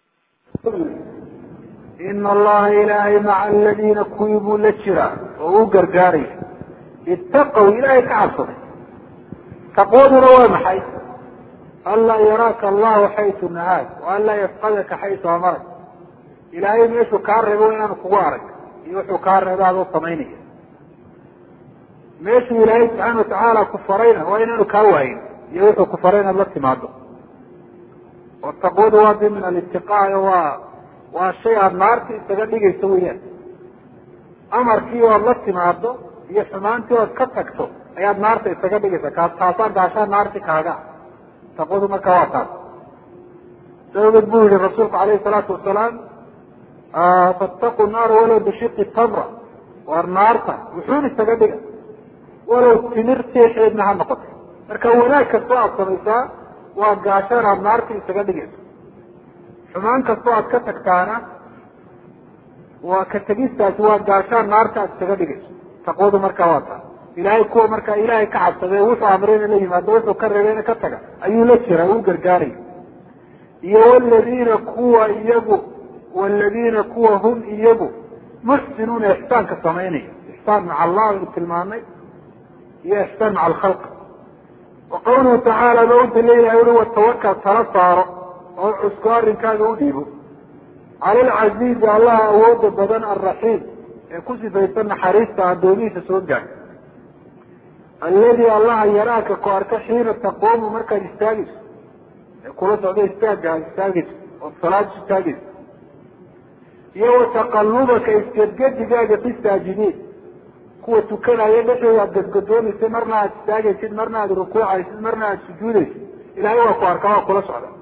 ina allaha ilaahay maca aladiina kuwii buu la jiraa oo u gargaaraya itaqow ilaahay ka cabsaday taqwaduna waa maxay anlaa yaraaka allahu xaytu nahaak wa an laa yafqadaka xaytu amarak ilaahay meeshuu kaa reebo inaanu kugu arag iyo wuxuu kaa reebo adoo samaynaya meeshuu ilaahay subxaana watacaala ku farayna waa inaanu kaa waayin iyo wuxuu ku faray inaad la timaado oo taqwadu waa di min alitiqaayo waa waa shay aada naarta isaga dhigayso weyaan amarkii oad la timaado iyo xumaantii oad ka tagto ayaad naarta isaga dhigaysa kaa taasaa gaashaa naarti kaaga taqwadu marka waa taas sababed buu yihi rasuulku alayhi salaatu wasalaam fattaqu naara walow bishiqi tamra waar naarta wuxuun isaga dhiga walow timir teexeedna ha noqoto marka wanaag kastoo aada samaysaa waa gaashaan aada naarta isaga dhigayso xumaan kastoo aad ka tagtaana waa ka tegistaasi waa gaashaan naarta aad isaga dhigayso taqwadu markaa waa taas ilaahay kuwa markaa ilaahay ka cabsadee wuxuu amrayna la yimaado wuxuu ka reebayna ka taga ayuu la jira uu gargaaraya iyo waladiina kuwa iyagu waladiina kuwa hum iyagu muxsinuuna ixsaanka samaynaya ixsaan maca allah aynu tilmaanay iyo ixsaan maca alkhalq wa qawluhu tacaala ba udala ilahay ui watawakal tala saaro oo cusko arrinkaaga u dhiibo cala alcaziizi allaha awooda badan alraxiim ee ku sifaysan naxariista addoomihiisa soo gaar aladi allaha yaraaka ku arka xiina taquumu markaad istaagayso ee kula socdo istaagga aad istaagayso ood salaad istaagayso iyo wataqalubaka isgedgedigaaga fi saajidiin kuwa tukanaya dhexdooda aad gadgadoonaysa marna aad istaagaysid marna aad rukuucaysid marna aad sujuudaysid ilahay waa ku arkaa waa kula socda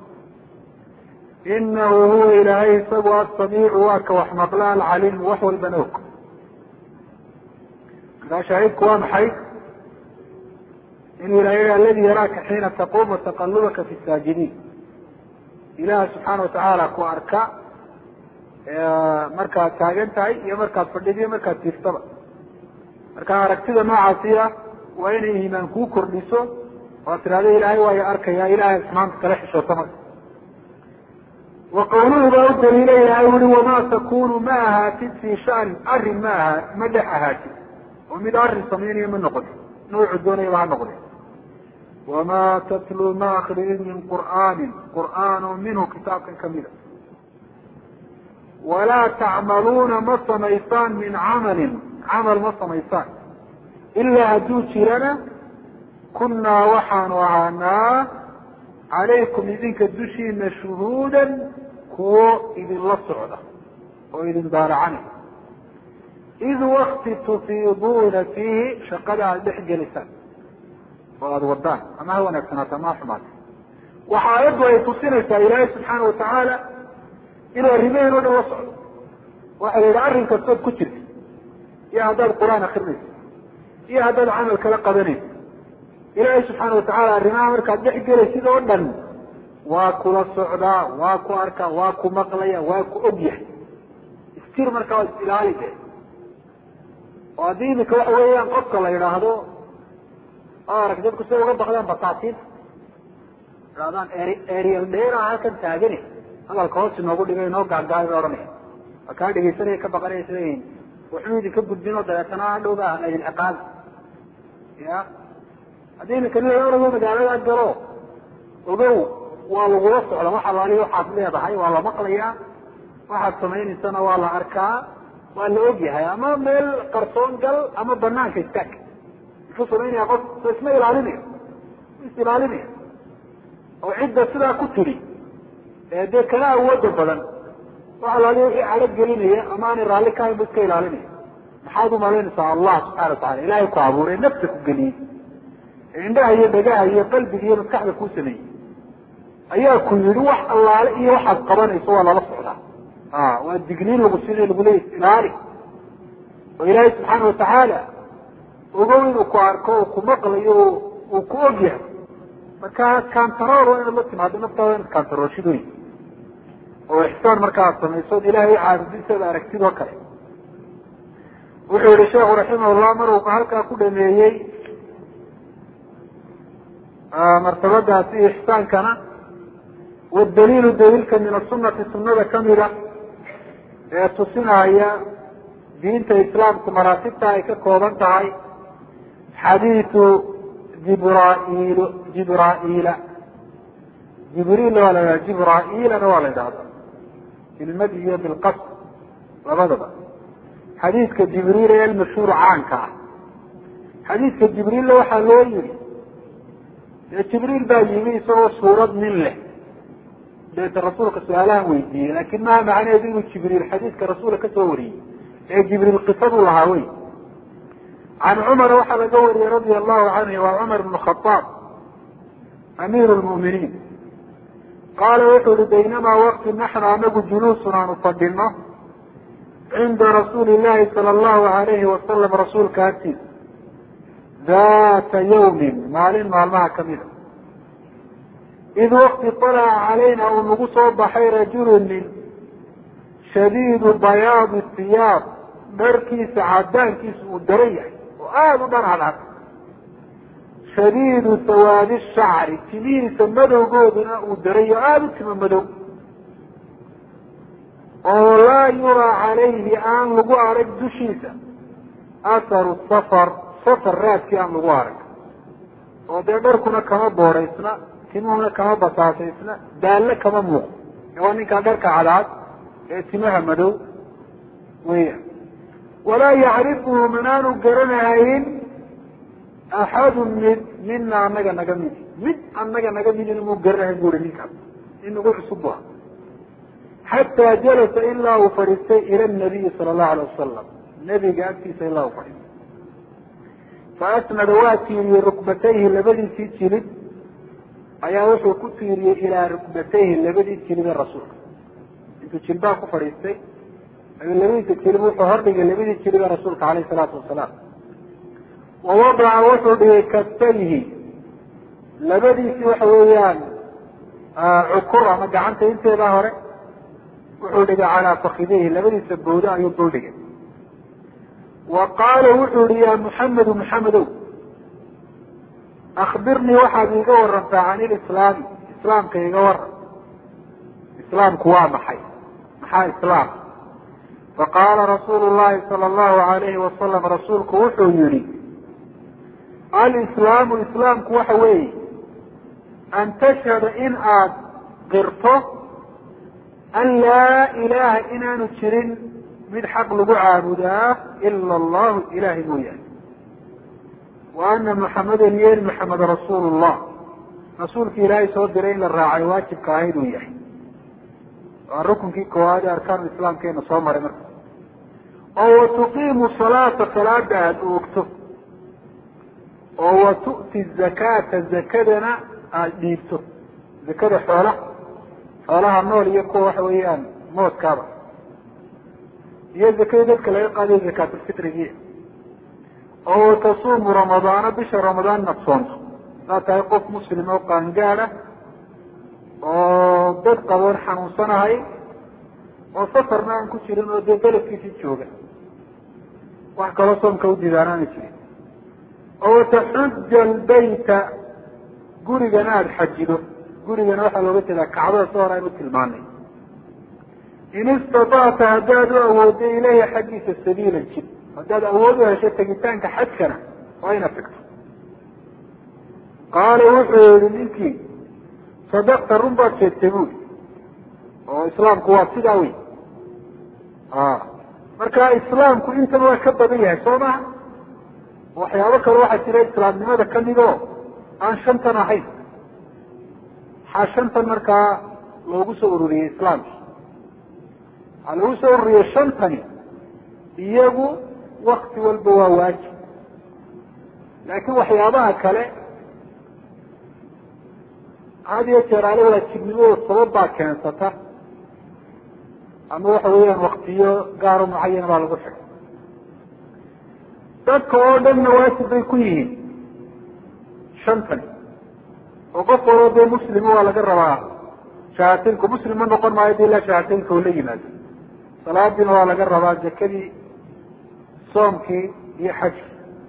inahu huwa ilaahay isagu asamiicu waa ka wax maqla alcaliimu wax walbana og markaa shaahidku waa maxay inuu ilahay aladi yaraaka xiina taquum wataqalubaka fi saajidiin ilaha subxaana watacaala ku arka markaad taagan tahay iyo markaad fadhida iyo markaad tiiftaba marka aragtida noocaasi ah waa inay iimaan kuu kordhiso oo ad tirahdo ilaahay waa i arkaya ilahay xumaanta kala xishoota marka wa qawluhu baa u daliila ilahay ui wamaa takunu ma ahaatid fii shanin arrin ma aha ma dhex ahaatid oo mid arrin samaynayo ma noqotin nuucu doonayaba ha noqde wamaa tatluu ma akridin min qur'aanin qur'aan oo minhu kitaabkan kamida walaa tacmaluuna ma samaysaan min camalin camal ma samaysaan ilaa hadduu jirana kunnaa waxaanu ahaanaa calaykum idinka dushiina shuhuudan kuwo idinla socda oo idin daaracanay id wakti tufiiduuna fiihi shaqada aada dhex gelisaan oo aada wadaan ama ha wanaagsanaato ama ha xumaata waxa aayaddu ay tusinaysaa ilaahay subxaana watacaala inuu arrimaheen o dhan la socdo waxa la yidhi arrin kastood ku jirta iyo haddaad qur-aan akrinayso iyo haddaad camal kala qabanayso ilaahay subxaana watacaala arrimaha markaad dhex gelaysid oo dhan waa kula socdaa waa ku arkaa waa ku maqlaya waa ku og yahay istir markaa waa is-ilaali de oo haddii imika waxa weeyaan qofka la yidhaahdo oo arag dadku siday uga bakdaan bataatiin idhahdaan erial dheera halkan taagani hadalka hoos inoogu dhigay inoo gaagaayo bay ohanaya waa kaa dhegeysanaya ka baqanaya sida waxuu idinka gudbin oo dabeetana hadhow ba ahna idin ciqaabi ya haddii imika nin orado magaalada galo ogow waa lagula socda wax alaaliya waxaad leedahay waa la maqlayaa waxaad samaynaysana waa la arkaa waa la ogyahay ama meel qarsoon gal ama banaanka istaag muxuu samaynaya qof so isma ilaalinayo is ilaalinaya oo cidda sidaa ku tiri ee dee kana awooda badan wax alaaliya wixii cadho gelinaya ama aanay raalli ka hayn bu iska ilaalinaya maxaad umalaynaysaa allah subxana watacala ilaahay ku abuuray nafta ku geliyey indhaha iyo dhagaha iyo qalbiga iyo maskaxda kuu sameeyey ayaa ku yidhi wax allaale iyo waxaad qabanayso waa lala socdaa a waa digniin lagu sina lagu leeya ilaali oo ilaahay subxaana watacaala ogow inuu ku arko oo ku maqlayo uu ku og yahay marka kantarool waa inaad la timaado naftaada inaad kantaroolshid wey oo ixsaan markaaad samaysood ilahay caabudinteeda aragtid oo kale wuxuu yihi sheekhu raximahullah maruu halkaa ku dhameeyey martabadaasi ixsaankana wadaliilu daliilka min asunati sunada kamida ee tusinaya diinta islaamku maraatibta ay ka kooban tahay xadiidu jibraiil jibraiila jibriilna waa la yidhahda jibraiilana waa la yidhahda bilmad iyo bilqasd labadaba xadiidka jibriil ee almashhuur caanka ah xadiidka jibriilla waxaa loo yihi dee jibriil baa yimi isagoo suurad nin leh deeta rasuulka su-aalahan weydiiyey laakin maha macnaheedu inuu jibriil xadiidka rasuulka kasoo wariyey ee jibriil qisaduu lahaa wey can cumara waxaa laga wariyey radia allahu canhu waa cumar bn khaaab amiir lmu'miniin qaala wuxuu ihi baynamaa waqti naxnu anagu juluusun aanu fadhino cinda rasuuli llahi sala allahu alayhi wasalam rasuulka agtiisa data yawmin maalin maalmaha kamida id wakti طalaca calayna uu nagu soo baxay rajulu nin shadiidu bayaadi siyaab dharkiisa cadaankiisa uu daran yahay oo aada u dhar cadcad shadiidu sawaadi shacri timihiisa madowgooduna uu daray oo aada u timo madow oo laa yuraa calayhi aan lagu arag dushiisa atharu safar safar raadkii aan lagu arag oo dee dharkuna kama booraysna timuhuna kama basaasaysna daalle kama muuqdo ee waa ninkaa dharka cadcad ee timaha madow weya walaa yacrifuhu manaanu garanahayn axadu mid mina anaga naga midi mid anaga naga midina muu garanahayn buri ninkaas in nagu cusub bu xataa jalasa ilaa uu fadhiistay ila nabiyi sala allahu alay wasalam nebiga agtiisa ilaa uu fadhiistay faasnada waa tiiriyey rukbatayhi labadiisii jilid ayaa wuxuu ku tiiriyey ilaa rukbatayhi labadii jilid ee rasuulka intuu jilbaa ku fadhiistay ayuu labadiisa jilib wuxuu hordhigay labadii jilid ee rasuulka caleyhi salaatu wasalaam wa wadaca wuxuu dhigay kaftayhi labadiisii waxa weeyaan cukur ama gacanta inteedaa hore wuxuu dhigay calaa fakidayhi labadiisa bowda ayuu dul dhigay wa qaala wuxuu yihi ya muxamedu muxamedow akbirnii waxaad iiga warantaa can ilislaami islaamka iga waran islaamku waa maxay maxaa islaam faqaala rasuulu llahi sala allahu alayhi wasalam rasuulku wuxuu yihi alislaamu islaamku waxa weeye an tashhada in aad qirto an laa ilaha inaanu jirin mid xaq lagu caabudaa ila allahu ilahay mooyaane wa ana muxamadan yeeli maxamed rasuulu llah rasuulki ilaahay soo diray in la raacay waajibka ahayd uu yahay waa rukunkii koowaad ee arkaanu islaamkeena soo maray marka oo wa tuqiimu salaata salaada aada oogto oo wa tu'ti zakaata zakadana aada dhiibto zakada xoolaha xoolaha nool iyo kuwa waxa weeyaan moodkaaba iyo zakadii dadka laga qaadayo zakaatulfitrigii oo watasuumu ramadaana bisha ramadaan inaad soonto hadaad tahay qof muslim oo qaangaada oo dad qaboon xanuunsanahay oo safarna aan ku jirin oo dee beledkiisii jooga wax kaloo soomka udiidaan aana jirin oo wataxuja albayta gurigana aada xajido gurigana waxaa looga jeedaa kacbada si hore aynu tilmaanay in istatacta haddaad u awooddo ilayhi xaggiisa sabiilan jid haddaad awood u hesho tegitaanka xajkana waa inaad tagto qaala wuxuu yihi ninkii sadaqta run baad sheegtay buuli oo islaamku waa sidaa wey marka islaamku intan waa ka badan yahay soo maha waxyaabo kale waxaa jira islaamnimada kamid oo aan shantan ahayn maxaa shantan markaa loogu soo ururiyey islaamki waxaa loogu soo ururiyey shantani iyagu wakti walba waa waajib laakiin waxyaabaha kale had iyo jeer ale waajibnimadooda sabab baa keensata ama waxa weeyaan waktiyo gaaro mucayana baa lagu xigay dadka oo dhanna waajib bay ku yihiin shantani oo qof walba dee muslima waa laga rabaa shahaatinku muslim ma noqon maayo de ilaa shahaateenka oo la yimaado salaadiina waa laga rabaa zakadii soomkii iyo xajki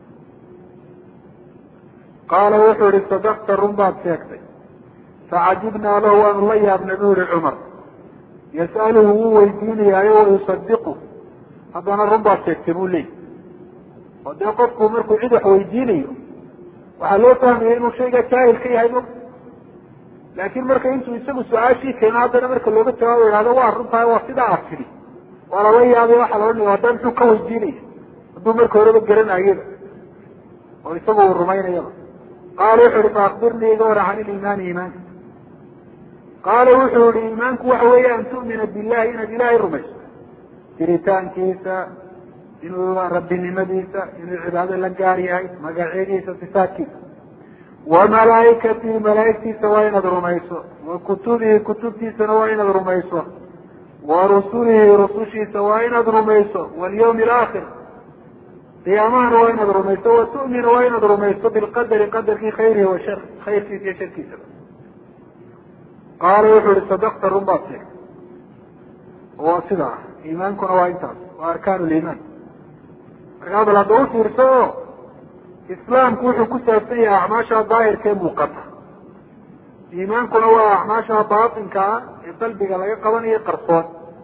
qaala wuxuu ihi sadaqta run baad sheegtay facajibnaa lahu waanu la yaabnay bu yihi cumar yas'aluhu wuu weydiinayaayo wayusadiqu haddana run baad sheegtay buu leeyay oo dee qofku markuu cid wax weydiinayo waxaa loo fahmaya inuu shayga jaahil ka yahay mo laakin marka intuu isagu su-aashii keeno haddana marka looga jawaabo ihahdo waa runtahay waa sidaa aad tidhi waa lala yaabay waxaa la odhanaya hadda muxuu ka weydiinaya hadduu marka horeba garanayaba oo isagu uu rumaynayaba qaala wuxuu ihi faakbirnii iga wara can ilimaani iimaanka qaala wuxuu yihi iimaanku waxa weeye an tu'mina billahi inaad ilaahay rumayso jiritaankiisa inuu rabbinimadiisa inuu cibaado la gaar yahay magacyadiisa sifaadkiisa wa malaaikatihi malaaigtiisa waa inaad rumayso wa kutubihi kutubtiisana waa inaad rumayso wa rusulihi rusushiisa waa inaad rumayso walyawmi alaakhir qiyaamahana waa inaad rumayso wa tu'mina waa inaad rumayso bilqadari qadarkii khayrihi wa shar khayrkiisa iyo sharkiisaba qaala wuxuu ihi sadaqta run baad sheegtay waa sida ah iimaankuna waa intaas waa arkaan liimaan markaa bal hadda u fiirso oo islaamku wuxuu ku saabsan yahay acmaasha daahirka ee muuqata iimaankuna waa acmaasha baatinka ah ee qalbiga laga qabanayo qarsoon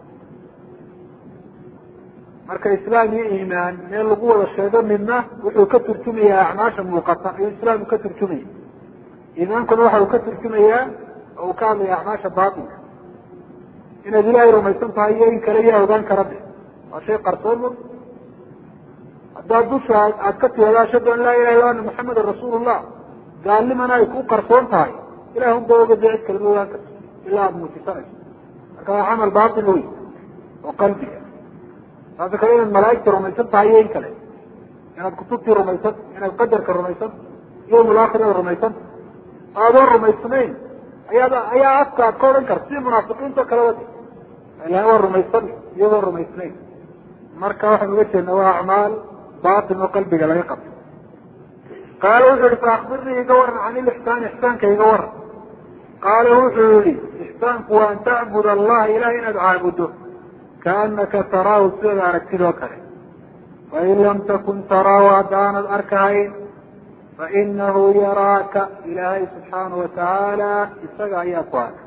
marka islaam iyo iimaan meel lagu wada sheego midna wuxuu ka turjumayaa acmaasha muuqata ayuu islaamku ka turjumaya iimaankuna waxa uu ka turjumayaa oo uu ka hadlaya acmaasha baatinka inaad ilaahay rumaysan tahay iyo in kale yaa ogaan kara de waa shay qarsoon mo haddaad dusha aad ka tihado ashhadu an laa ilaha illa ana muxamedan rasuulullah gaalnimana ay ku qarsoon tahay ilah unba oga dee cid kalama ogaan karto ilaa aada muujisanayso marka waa camal baatin wey oo qalbiga taasi kale inaad malaaigta rumaysan tahay iyo in kale inaad kutubtii rumaysan inaad qadarka rumaysan yawmul aakhir inaad rumaysan aadoon rumaysnayn ayaad ayaa afka aad ka odhan karta sidii munaafiqiinta o kale wadi ilahay waa rumaysan iyagoo rumaysnayn marka waxaan uga jeednaa waa acmaal batin oo qalbiga laga qabto qaala wuxuu yihi faakbirnii iga waran can ilixsaan ixsaanka iga waran qaala wuxuu yihi ixsaanku waa an tacbud allaha ilahay inaad caabudo kaanaka taraahu sidaad aragtid oo kale fain lam takun taraahu haddaanad arkahayn fainahu yaraaka ilaahay subxaanahu watacaala isaga ayaa ku arka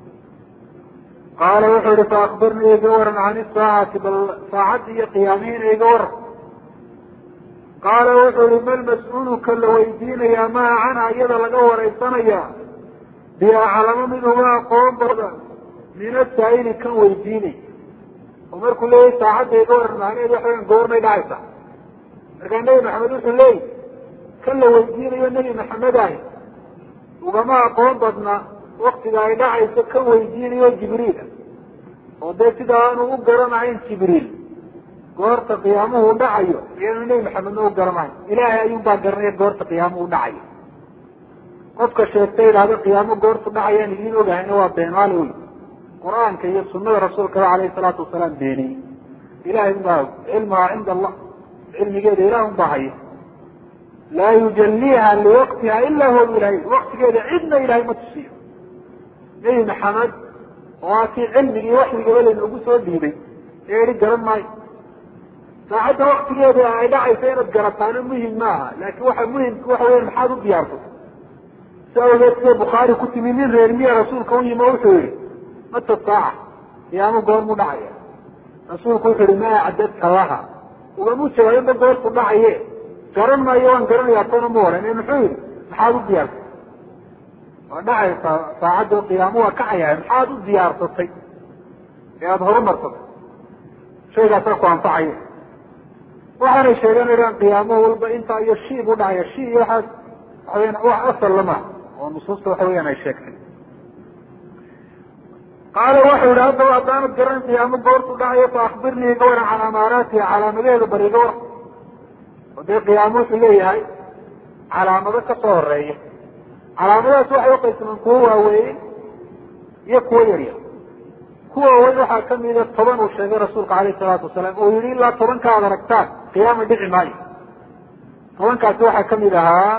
qaala wuxuu yihi faakbirnii iga waran can isaacati bal saacadda iyo qiyaamihiina iga waran qaala wuxuu yihi mal mas-uuluka la weydiinayaa maha canha iyada laga wareysanaya biaclamo minhuma aqoon badan min asaa'ili kan weydiinay oo markuu leeyahy saacadda iga waran macnaheedu waxa weyan goormay dhacaysa markaa nebi maxamed wuxuu leeyahy kan la weydiinayo nebi maxamed ahi ugama aqoon badna waktiga ay dhacayso kan weydiinayo jibriila oo dee sida aanu u garanahayn jibriil goorta qiyaamuhu dhacayo iyanu nebi maxamedna u garanahayn ilaahay ayuun baa garanaya goorta qiyaamuhu dhacayo qofka sheegta idhahdo qiyaamo goortu dhacayaan idiin ogahayna waa beenaale wey qur-aanka iyo sunada rasuulkaba alayhi salaatu wasalaam beeniyey ilahay un baa og cilmuhaa cinda allah cilmigeeda ilah un baa haya laa yujaliiha liwaqtiha ila huwa ilahay waktigeeda cidna ilahay ma tusiyo nebi maxamed oo aa kii cilmigii waxyigaba laynoogu soo dhiibay ee ihi garan maayo saacadda waktigeeda ay dhacaysa inaad garataano muhim maaha laakin waxa muhimka waxa weya maxaad u diyaarsatay si awgeed sida bukhaari ku timi nin reer miya rasuulka u yimi o wuxuu yihi mata saaca qiyaamo goormu dhacaya rasuulku wuxuu yihi maa acdadta laha ugamu jawaabinba goortu dhacaye garan maayo waan garanayaa toona ma oran muxuu yihi maxaad u diyaarsatay waa dhacaysaa saacadda qiyaamo waa kacayaa maxaad u diyaarsatay ee aada horumarsatay shaygaasaa ku anfacaya waxaanay sheeganayaan qiyaamo walba intaa iyo shi buu dhacaya shi iyo waxaas waxaweyan wax asal lama oo nusuusta waxa weeyaan ay sheegtay qaala waxau yihi haddaba haddaanad garan qiyaamo goortu dhacayo fa akbirnii iga waran can amaaraatiha calaamadaheeda bari iga waran oo dee qiyaamo wuxuu leeyahay calaamado ka soo horeeya calaamadahaas waxay uqaysmaan kuwo waaweyn iyo kuwo yaryar kuwa waaweyn waxaa kamida toban uu sheegay rasuulka alayh salaatu wasalaam oo yihi ilaa tobanka ad aragtaan qiyaama dhici maayo tobankaasi waxaa kamid ahaa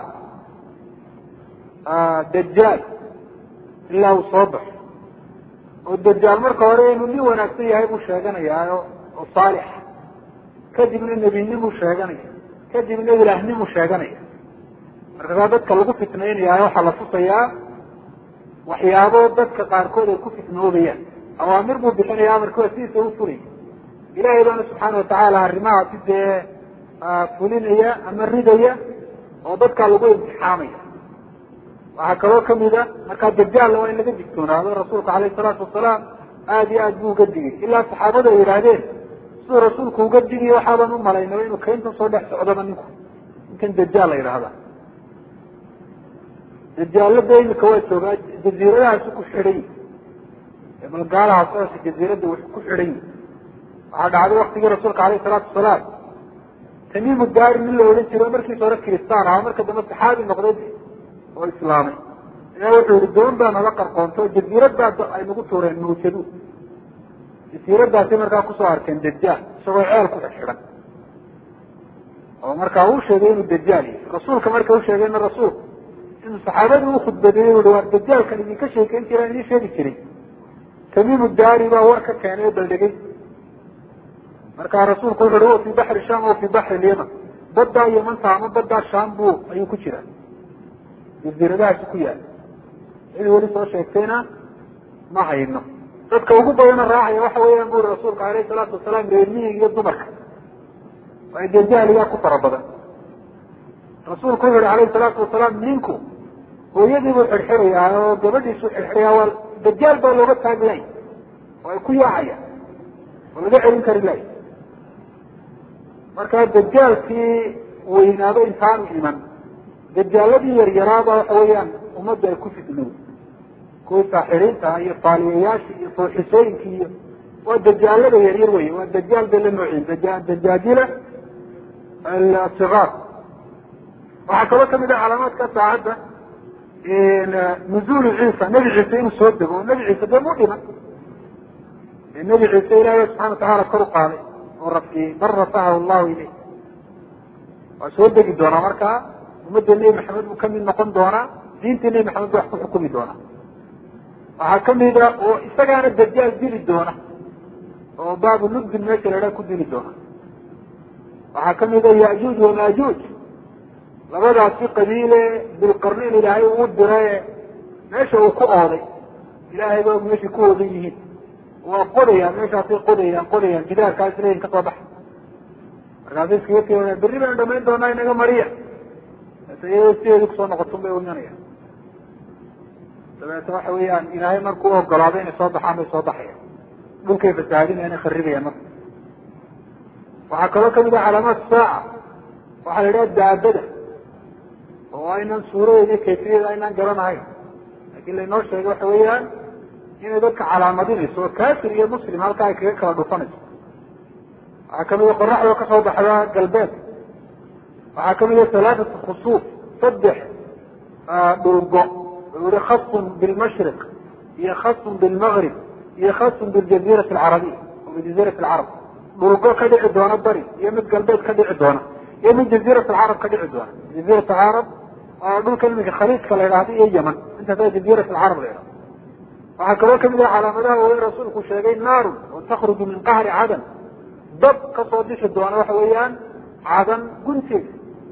dajaal ilaa uu soo baxo oo dajaal marka hore inuu nin wanaagsan yahay buu sheeganayaa oo saalix kadibna nebinimuu sheeganaya kadibna ilaahnimu sheeganaya markaasaa dadka lagu fitnaynaya waxaa la tusayaa waxyaabo dadka qaarkood ay ku fitnoobayaan awaamir buu bixinaya amarkooda sidiisa u fulay ilahay baana subxaana watacaala arrimahaasi dee fulinaya ama ridaya oo dadkaa lagu imtixaamaya waxaa kaloo kamida markaa dajaalna waa in laga digtoonaado rasuulka alayh salaatu wasalaam aada iyo aad buu uga digay ilaa saxaabadu ay yidhaahdeen siduu rasuulku uga digiyo waxaaban u malaynaba inuu kayntan soo dhex socdaba ninku ninkan dajaal la yidhaahda dajaalada imika waa joogaa jaziiradahaasi ku xidhan yi balgaalahaas jaziirada w ku xidhan yi waxaa dhacday waktigii rasuulka alayh salaatu wasalaam tamiimu daari nin la odhan jiro markiisa hore kiristaan ahaa marka dambe saxaabi noqday oo islaamay ayaa wuxuu yihi doon baa nala qarqoonto jaziiradaas ay nagu tuureen mawjadu jasiiradaasi markaa kusoo arkeen dajaal isagoo ceel ku xidxidhan oo markaa uu sheegay inuu dajaal yahay rasuulka marka usheegayna rasuulku inuu saxaabadii ukhudbadeeyey ui waa dajaalkan idinka sheekeyn jiraan idin sheegi jiray tamiimu daari baa war ka keenay oo baldhegay markaa rasuulku wuxu uhi wa fii baxri sham o fii baxri lyaman baddaa yamanta ama baddaa sham bu ayuu ku jiraa jaziiradahaasi ku yaala cid weli soo sheegtayna ma hayno dadka ugu badana raacaya waxa weeyaan buri rasuulka alayh salaatu wasalaam reermihiga iyo dumarka waa dajaaligaa ku fara badan rasuulku wuxu uhi alayhi salaatu wasalaam ninku hooyadii buu xidxirayaa oo gabadhiisuu xidxirayaa waa dajaal baa looga taagi lay oo ay ku yaacaya oo laga celin kari lay markaa dajaalkii weynaado intaanu iman dajaaladii yaryaraaba waxa weeyaan ummadda ay ku fidnow kuwii saaxiriinta iyo faaliyayaashii iyo fooxisooyinkii iyo waa dajaalada yaryar wey waa dajaal bay la noocyiin dajaajila asigaar waxaa kaloo kamid ah calaamaadka saacadda nuzuulu ciisa nebi ciise inuu soo dego oo nebi ciise dee mu dhiman nebi ciise ilaahay subxana watacaala kor u qaaday oo rafciyey bal rafacahu llahu ileyh waa soo degi doonaa markaa ummadda nebi maxamed buu kamid noqon doonaa diintii nebi maxamed bu wax ku xukumi doonaa waxaa kamida oo isagaana dajaal dili doona oo baabu lubdin meesha la idhaha ku dili doona waxaa kamida yajuuj wamaajuuj labadaasi qabiile bilqarnayn ilaahay uu diraye meesha uu ku ooday ilaahay ba meeshay ku oodan yihiin waa qodayaan meeshaasay qodayaan qodayaan gidaarkaas leyin ka soo baxa markaasay iskaga tiaa berri baynu dhamayn doonaa inaga mariya iyadoo sideedii kusoo noqotun bay imanayaan dabeetna waxa weeyaan ilaahay markuu ogolaado inay soo baxaan bay soo baxayaan dhulkay fasaahadinayana kharribayaan marka waxaa kaloo kamid ah calaamaat saaca waxaa la idhaha daabada oo aynan suuradeeda iyo kayfiyada aynaan garanahayn laakiin laynoo sheegay waxa weeyaan inay dadka calaamadinayso oo kafir iyo muslim halkaa ay kaga kala dhufanayso waxaa kamid a qoraxdoo kasoo baxda galbeed waxaa kamid a halaatat khusuuf saddex dhulgo ui khasun bilmashriq iyo khasun bilmagrib iyo khasun biljazirati alcarabiya o bijazirati alcarab dhulgo ka dhici doona bari iyo mid galbeed ka dhici doona iyo mid jazirat alcarab ka dhici doona jazirat alcarab waa dhulka iminka khaliijka la idhahdo iyo yeman intaasa jazirat alcarab la idhahdo waxaa kaloo kamid ah calaamadaha waaweyn rasuulku sheegay naarun oo takruju min qahri cadan dab kasoo bixi doona waxa weeyaan cadan gunteeda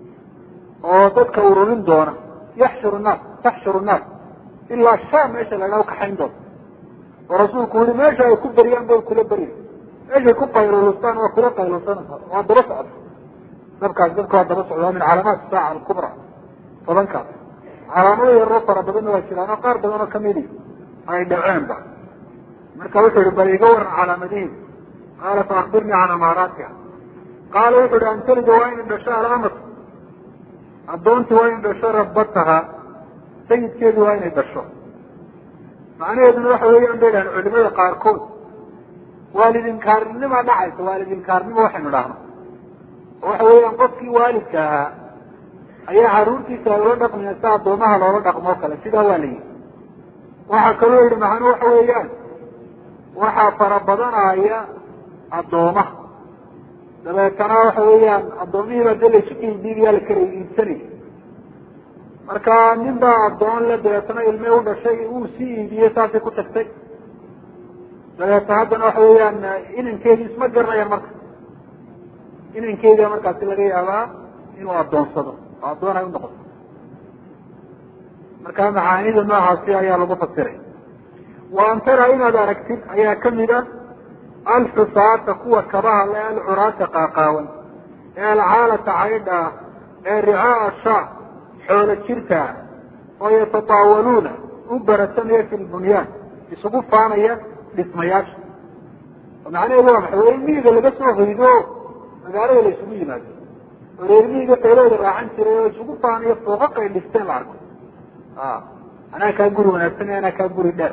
oo dadka ururin doona yaxshuru naas taxshuru naas ilaa sham meesha la idhaha kaxayn doona oo rasuulku yihi meesha ay ku beriyaan bay kula berya meeshay ku qaylulustaan waa kula qaylusanaysa waa daba socda dabkaas dabka waa daba socda waa min calaamaat saaca alkubra tobankaas calaamado yaroo fara badanna waa jiraan oo qaar badan oo kamidi ay dhaceenba marka wuxuu yihi bal iga waran calaamadihiin qaala fa akbirnii can amaaraatiha qaala wuxu uhi an talida waa inay dhasho alaamat addoontii waa inay dhasho rabbataha sayidkeedu waa inay dhasho macnaheeduna waxa weeyaan bay dhahan culimada qaarkood waalidinkaarnima dhacaysa waalidinkaarnimo waxaynu dhahno oo waxa weeyaan qofkii waalidka ahaa ayaa caruurtiisa ay ula dhaqmaya si addoomaha loola dhaqmoo kale sidaa waa la yihi waxaa kaloo yihi macnu waxa weeyaan waxaa fara badanaya addoomaha dabeetana waxa weeyaan addoomihiiba dee laysu kaidiibiyaa la kala iibsanaya marka nin baa addoon le dabeetana ilme u dhashay uu sii iibiyey saasay ku tagtay dabeeta haddana waxa weeyaan inankeedii isma garanayaan marka inankeedia markaasi laga yaabaa inuu addoonsado oo addoon ay unoqoto marka macaanida noocaasi ayaa lagu fasiray wa an tara inaad aragtid ayaa kamid a alxusaata kuwa kabaha le alcuraata qaaqaawan ee alcaalata caydha ah ee ricaaa shaa xoolo jirta ah oo yatataawaluuna u baratamaya fi lbunyaan isugu faanaya dhismayaasha oo macnaheedu waa maxay waa in miyiga laga soo hoydo magaalada la isugu yimaado oo reer miyiga xoolahooda raacan jiray oo isugu faanayo fooqaq ay dhisteen la arko anaa kaa guri wanaagsan anaa kaa guri dheer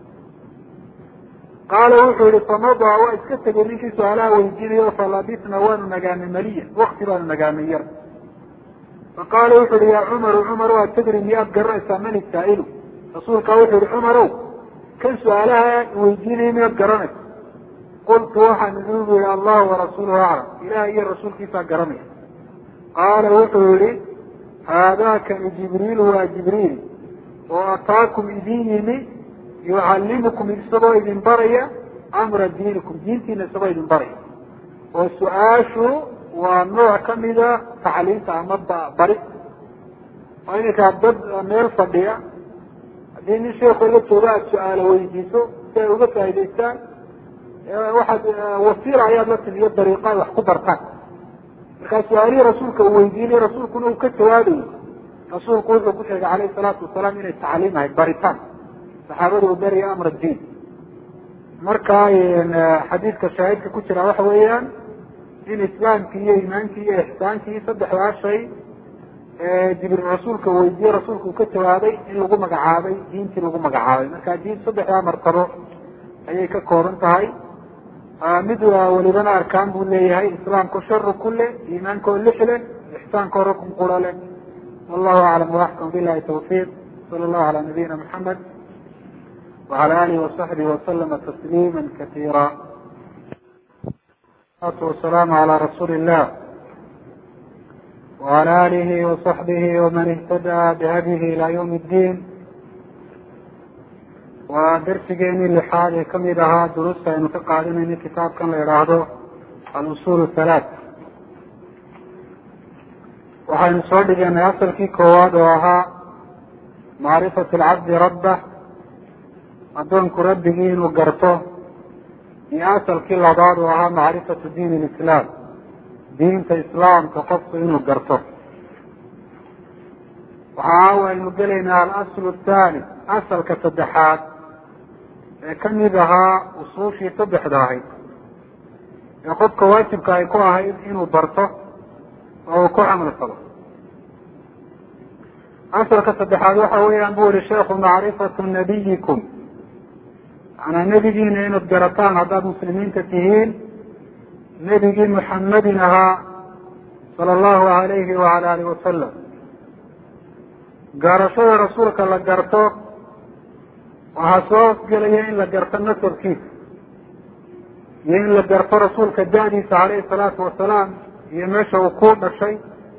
qaala wuxuu yihi famadaa waa iska tegay ninkii su-aalaha weydiinayo falabisna waanu nagaanay maliya wakti baanu nagaanay yar faqaala wuxu uhi yaa cumaru cumar waa tadri miyaad garanaysaa mani saa'ilu rasuulkaa wuxuu yihi cumarow kan su-aalaha weydiinaya miyaad garanaysa qultu waxaan iduu yihi allahu warasuuluhu aclam ilaah iyo rasuulkiisaa garanaya qaala wuxuu yihi haadaakani jibriil waa jibriil oo ataakum idin yimi yucallimukum isagoo idin baraya amra diinikum diintiina isagoo idin baraya oo su-aashu waa nooc kamida tacliinta ama bari oo ininkaa dad meel fadhiya haddii nin sheekoo la jooga aada su-aalo weydiiso si ay uga faa'idaystaan waxaad wasiila ayaad la timiyo dariiqa ay wax ku bartaan markaa su-aalihii rasuulka uu weydiinay rasuulkuna uu ka jawaabayo rasuulku wuxuu ku sheegay calayhi salaatu wasalaam inay tacliim ahayd baritaan saxaabada uu beriya amr diin marka xadiidka shaahidka ku jira waxa weeyaan in islaamkii iyo iimaankii iyo ixsaankii saddexdaa shay jibriil rasuulka weydiiyey rasuulka uu ka jawaabay in lagu magacaabay diintii lagu magacaabay marka diin saddexdaa martabo ayay ka kooban tahay mid welibana arkaan buu leeyahay islaamku sharu kule iimaanka oo lix leh ixsaanka oo rukun qura leh wallahu aclam waaxkam bilahi tawfiiq sala allahu calaa nabiyina maxamed wacala alihi wasaxbihi wasalama tasliima kasiira salatu wasalaamu calaa rasuuli illah wala alihi wasaxbihi waman ihtadaa bihadyihi ila ywm اddiin waa darsigeenii lixaad ee kamid ahaa duruusta aynu ka qaadanayno kitaabkan la idhaahdo alusul halaat waxaynu soo dhiganay asalkii koowaad oo ahaa macrifat alcabdi rabbah addoonku rabbigii inuu garto iyo asalkii labaad oo ahaa macrifatu diin lislaam diinta islaamka qofku inuu garto waxa waynu gelaynaa alaslu thaani asalka saddexaad ee kamid ahaa usuushii saddexda ahayd ee qofka waajibka ay ku ahayd inuu barto oo uu ku camal falo asalka saddexaad waxa weeyaan bu yihi sheekhu macrifatu nabiyikum manaa nebigiina inaad garataan haddaad muslimiinta tihiin nebigii muxamedin ahaa sala allahu alayhi wala alihi wasalam garashada rasuulka la garto waxaa soo hoosgelaya in la garto nasabkiisa iyo in la garto rasuulka da-diisa calayhi salaatu wasalaam iyo meesha uu ku dhashay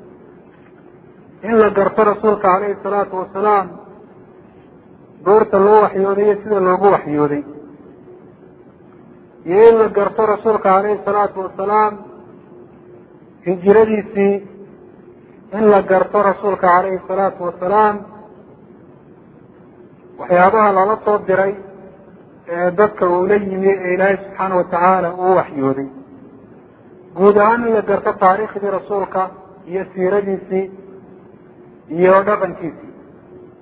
in la garto rasuulka calayhi salaatu wasalaam goorta loo waxyooday iyo sida loogu waxyooday iyo in la garto rasuulka calayhi salaatu wasalaam hijiradiisii in la garto rasuulka calayhi salaatu wasalaam waxyaabaha lala soo diray ee dadka uu la yimi ee ilaahay subxaana watacaala uu waxyooday guud ahaan in la garto taariikhdii rasuulka iyo siiradiisii iyo dhaqankiisii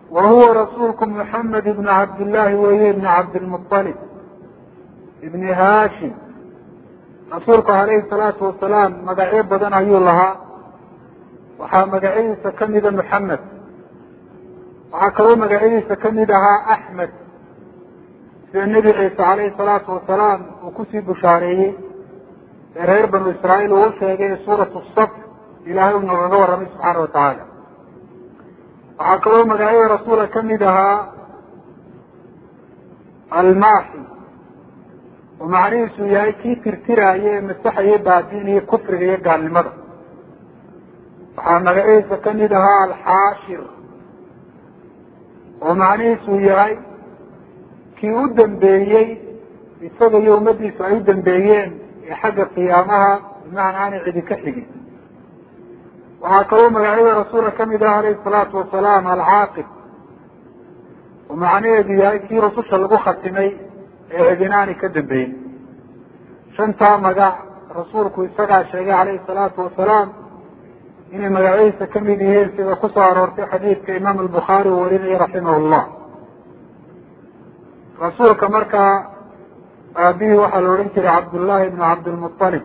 wa huwa rasuulku muxamed ibn cabdillaahi weeye ibni cabdilmuطalib ibni haashim rasuulku alayhi salaatu wasalaam magacyo badan ayuu lahaa waxaa magacyadiisa kamida muxamed waxaa kaloo magacyadiisa kamid ahaa axmed sida nebi ciise calayhi salaatu wasalaam uu kusii bushaareeyey ee reer banu israa'iil uu sheegay suuratu saf ilaahay uu noogaga warramay subxaana wa tacaala waxaa kaloo magacyada rasuula kamid ahaa almaaxi oo macnihiisu yahay kii tirtiraayo ee masaxayo baadiiniyo kufriga iyo gaalnimada waxaa magaciisa kamid ahaa alxaashir oo macnihiisu yahay kii u dambeeyey isaga iyo ummadiisu ay u dambeeyeen ee xagga qiyaamaha bimacna aanay cidi ka xigin waxaa kaloo magacyada rasuula kamid ah alayhi salaatu wasalaam alcaaqib oo macnaheedu yahay kii rususha lagu khatimay ee cidinaani ka dambeyn shantaa magac rasuulku isagaa sheegay calayhi salaatu wasalaam inay magacyadiisa kamid yihiin sida kusoo aroortay xadiidka imaam albukhaari uu warinaya raximah llah rasuulka markaa aabihii waxaa la odhan jiray cabdullaahi ibnu cabdilmualib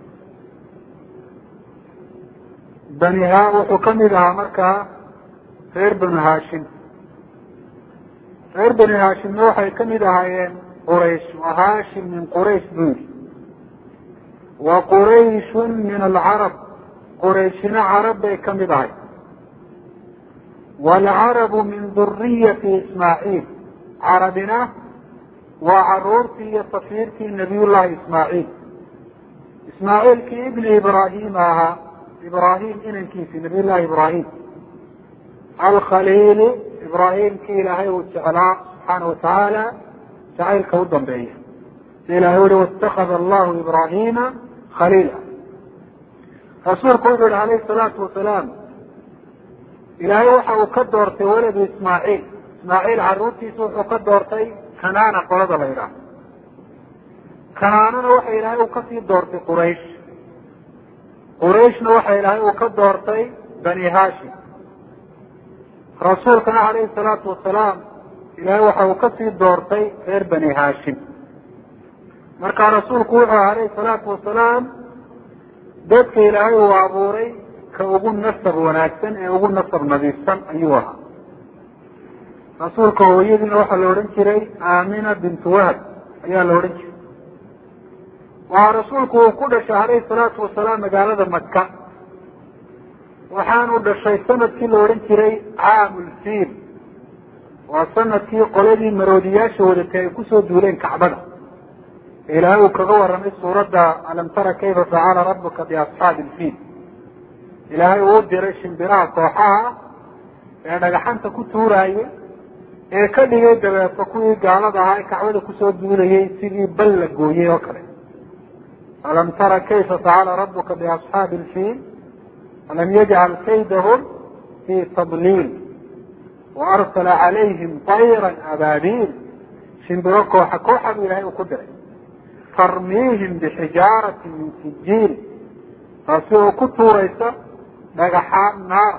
bani ha wuxuu kamid ahaa markaa reer banu haashim reer bani haashimna waxay kamid ahaayeen quraysh wa haashim min quraysh buu yidhi wa qurayshun min alcarab qurayshina carab bay kamid ahay waalcarabu min duriyati ismaaciil carabina waa caruurtii iyo tafiirtii nabiyullahi ismaaciil ismaaciilkii ibni ibraahima ahaa ibraahim inankiisi nabiy llahi ibraahim alkhaliili ibraahimkii ilaahay uu jeclaa subxaana watacaala jacaylka u dambeeya si ilahay uhi waاtakada allahu ibraahima khaliila rasuulku wuxuu yihi alayhi salaatu wasalaam ilaahay waxa uu ka doortay waladu ismaaciil ismaaciil caruurtiisa wuxuu ka doortay kanaana qolada la yidhaaho kanaanana waxa ilaahay uu kasii doortay quraysh qurayshna waxa ilaahay uu ka doortay bani hashim rasuulkana calayhi salaatu wasalaam ilaahay waxa uu kasii doortay reer bani hashim marka rasuulku wuxuu alayhi salaatu wasalaam dadka ilaahay uu abuuray ka ugu nasab wanaagsan ee ugu nasab nadiifsan ayuu ahaa rasuulka hooyadiina waxaa la odhan jiray aamina bintu wahab ayaa la odhan jiray waxaa rasuulku uu ku dhashay alayhi salaatu wasalaam magaalada maka waxaanu dhashay sanadkii la odhan jiray caamulfiil waa sanadkii qoladii maroodiyaasha wadatay ay kusoo duuleen kacbada ilaahay uu kaga warramay suuradda alam tara kayfa facala rabuka biasxaabi ilfiil ilaahay uu diray shimbiraha kooxaha ee dhagaxanta ku tuuraayay ee ka dhigay dabeeto kuwii gaalada ahaa ee kacbada kusoo duulayay sidii bal la gooyey oo kale alam tara kayfa facala rabuka biasxaabi ilfiil alam yajcal kaydahum fii tadliil waarsala calayhim tayra abaabiil shimbiro kooxa kooxa buu ilahay uu ku diray tarmiihim bixijaarati min sijiil taasi oo ku tuuraysa dhagaxaan naar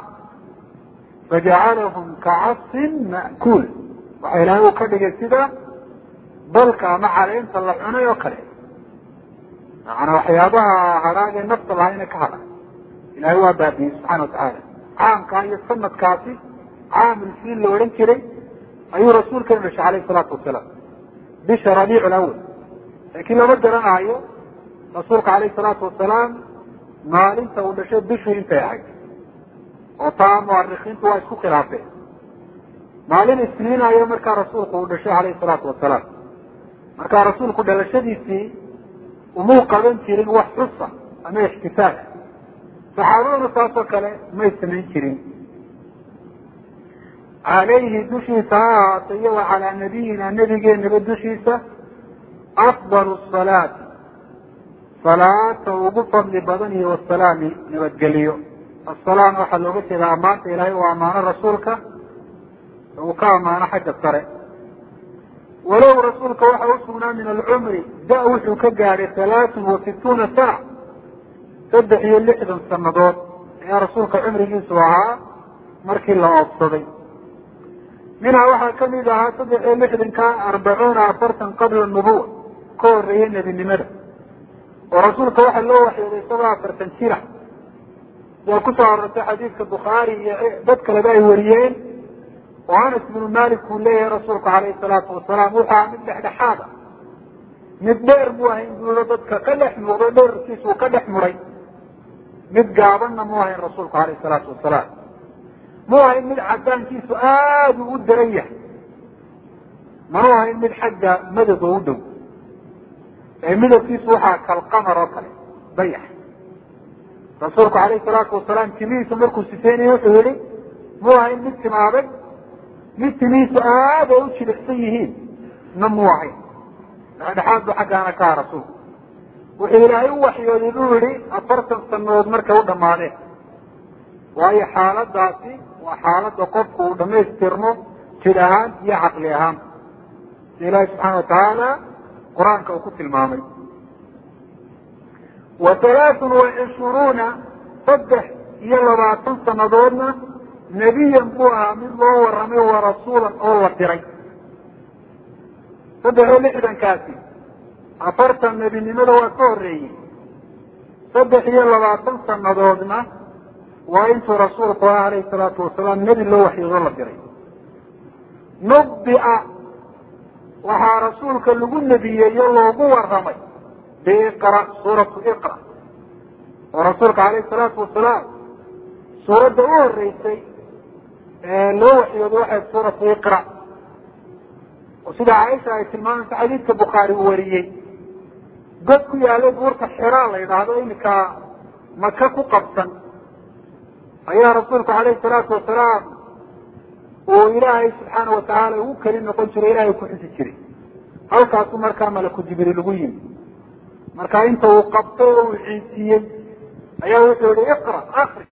fajacalahum kacasfin ma'kuul waxa ilaahay uu ka dhigay sida balka ama caleynta la cunay oo kale macanaa waxyaabaha hadhaagee nafta lahayna ka hadha ilahay waa baabiyey subxana watacaala caamkaa iyo sanadkaasi caamulfiil la odhan jiray ayuu rasuulkana dhashay alayhi salaatu wasalaam bisha rabiic lawal laakiin lama garanaayo rasuulka alayhi salaatu wasalaam maalinta uu dhashay bishii intay ahayd oo taa muarikiintu waa isku khilaafeen maalin isniin ayo markaa rasuulku uu dhashay alayhi salaatu wasalaam markaa rasuulku dhalashadiisii umuu qaban jirin wax xusa ama ixtifaal saxaabaduna saasoo kale may samayn jirin calayhi dushiisa ha ahaatay iyo wa calaa nabiyina nebigeenaba dushiisa afdal salaati salaata ugu fadli badan iyo wasalaami nabadgeliyo asalaam waxaa looga jeedaa ammaanta ilaahay uu ammaano rasuulka uu ka ammaano xagga sare walow rasuulka waxa u sugnaa min alcumri da wuxuu ka gaadhay halaatun wa situuna sana saddex iyo lixdan sanadood ayaa rasuulka cumrigiisu ahaa markii la oobsaday minhaa waxaa kamid ahaa saddex iyo lixdanka arbacuuna afartan qabla nubuwa ka horeeya nebinimada oo rasuulka waxaa loo waxyooday isagoo afartan jira sidaa kusoo arortay xadiidka bukhaari iyo dad kaleba ay wariyeen oo anas bnu malik uu leeyahay rasuulku alayhi salaatu wasalaam wuxuu aha mid dhexdhexaad a mid dheer mu ahayn buulo dadka ka dhex muuqdo dheerkiisa uu ka dhex muray mid gaabanna mu ahayn rasuulku alayhi salaatu wasalaam mu ahayn mid cadaankiisu aada u u daran yahay manu ahayn mid xagga madaba u dhow ee midabkiisu waxaa kalqamar oo kale bayax rasuulku alayhi salaatu wasalaam timihiisa markuu sifeynaya wuxuu yihi mu ahayn mid timaaday mid timihiisu aada ay u jilicsan yihiin na mu ahayn dhexdhexaad bu xaggaana ka ha rasuulku wuxuu ilaahay u waxyooday buu yihi afartan sanadood markay u dhamaadeen waayo xaaladaasi waa xaalada qofku uu dhamaystirmo jir ahaan iyo caqli ahaan si ilaahi subxaana watacaala qur-aanka uu ku tilmaamay wa halaathun wa cishruuna saddex iyo labaatan sanadoodna nebiyan buu ahaa mid loo waramay wa rasuulan oo la diray saddex iyo lixdankaasi afartan nebinimada waa ka horeeyey saddex iyo labaatan sanadoodna waa intuu rasuulku ah alayhi salaatu wasalaam nebi loo waxyoodo la diray nubia waxaa rasuulka lagu nebiyeeyo loogu waramay biiqra suuratu iqra oo rasuulka alayhi salaatu wasalaam suuradda u horeysay ee loo waxyoodo waxay suuratu iqra oo sida caaisha ay tilmaamaysa xadiidka bukhaari uu wariyey god ku yaalay buurta xiraa la yidhaahdo iminka maka ku qabsan ayaa rasuulku alayhi salaatu wasalaam uu ilaahay subxaana watacaala ugu keli noqon jiray ilahay ku xusi jiray halkaasu markaa malaku jibriil ugu yimi marka inta uu qabtay oo uu ciisiiyey ayaa wuxuu yihi iqra akri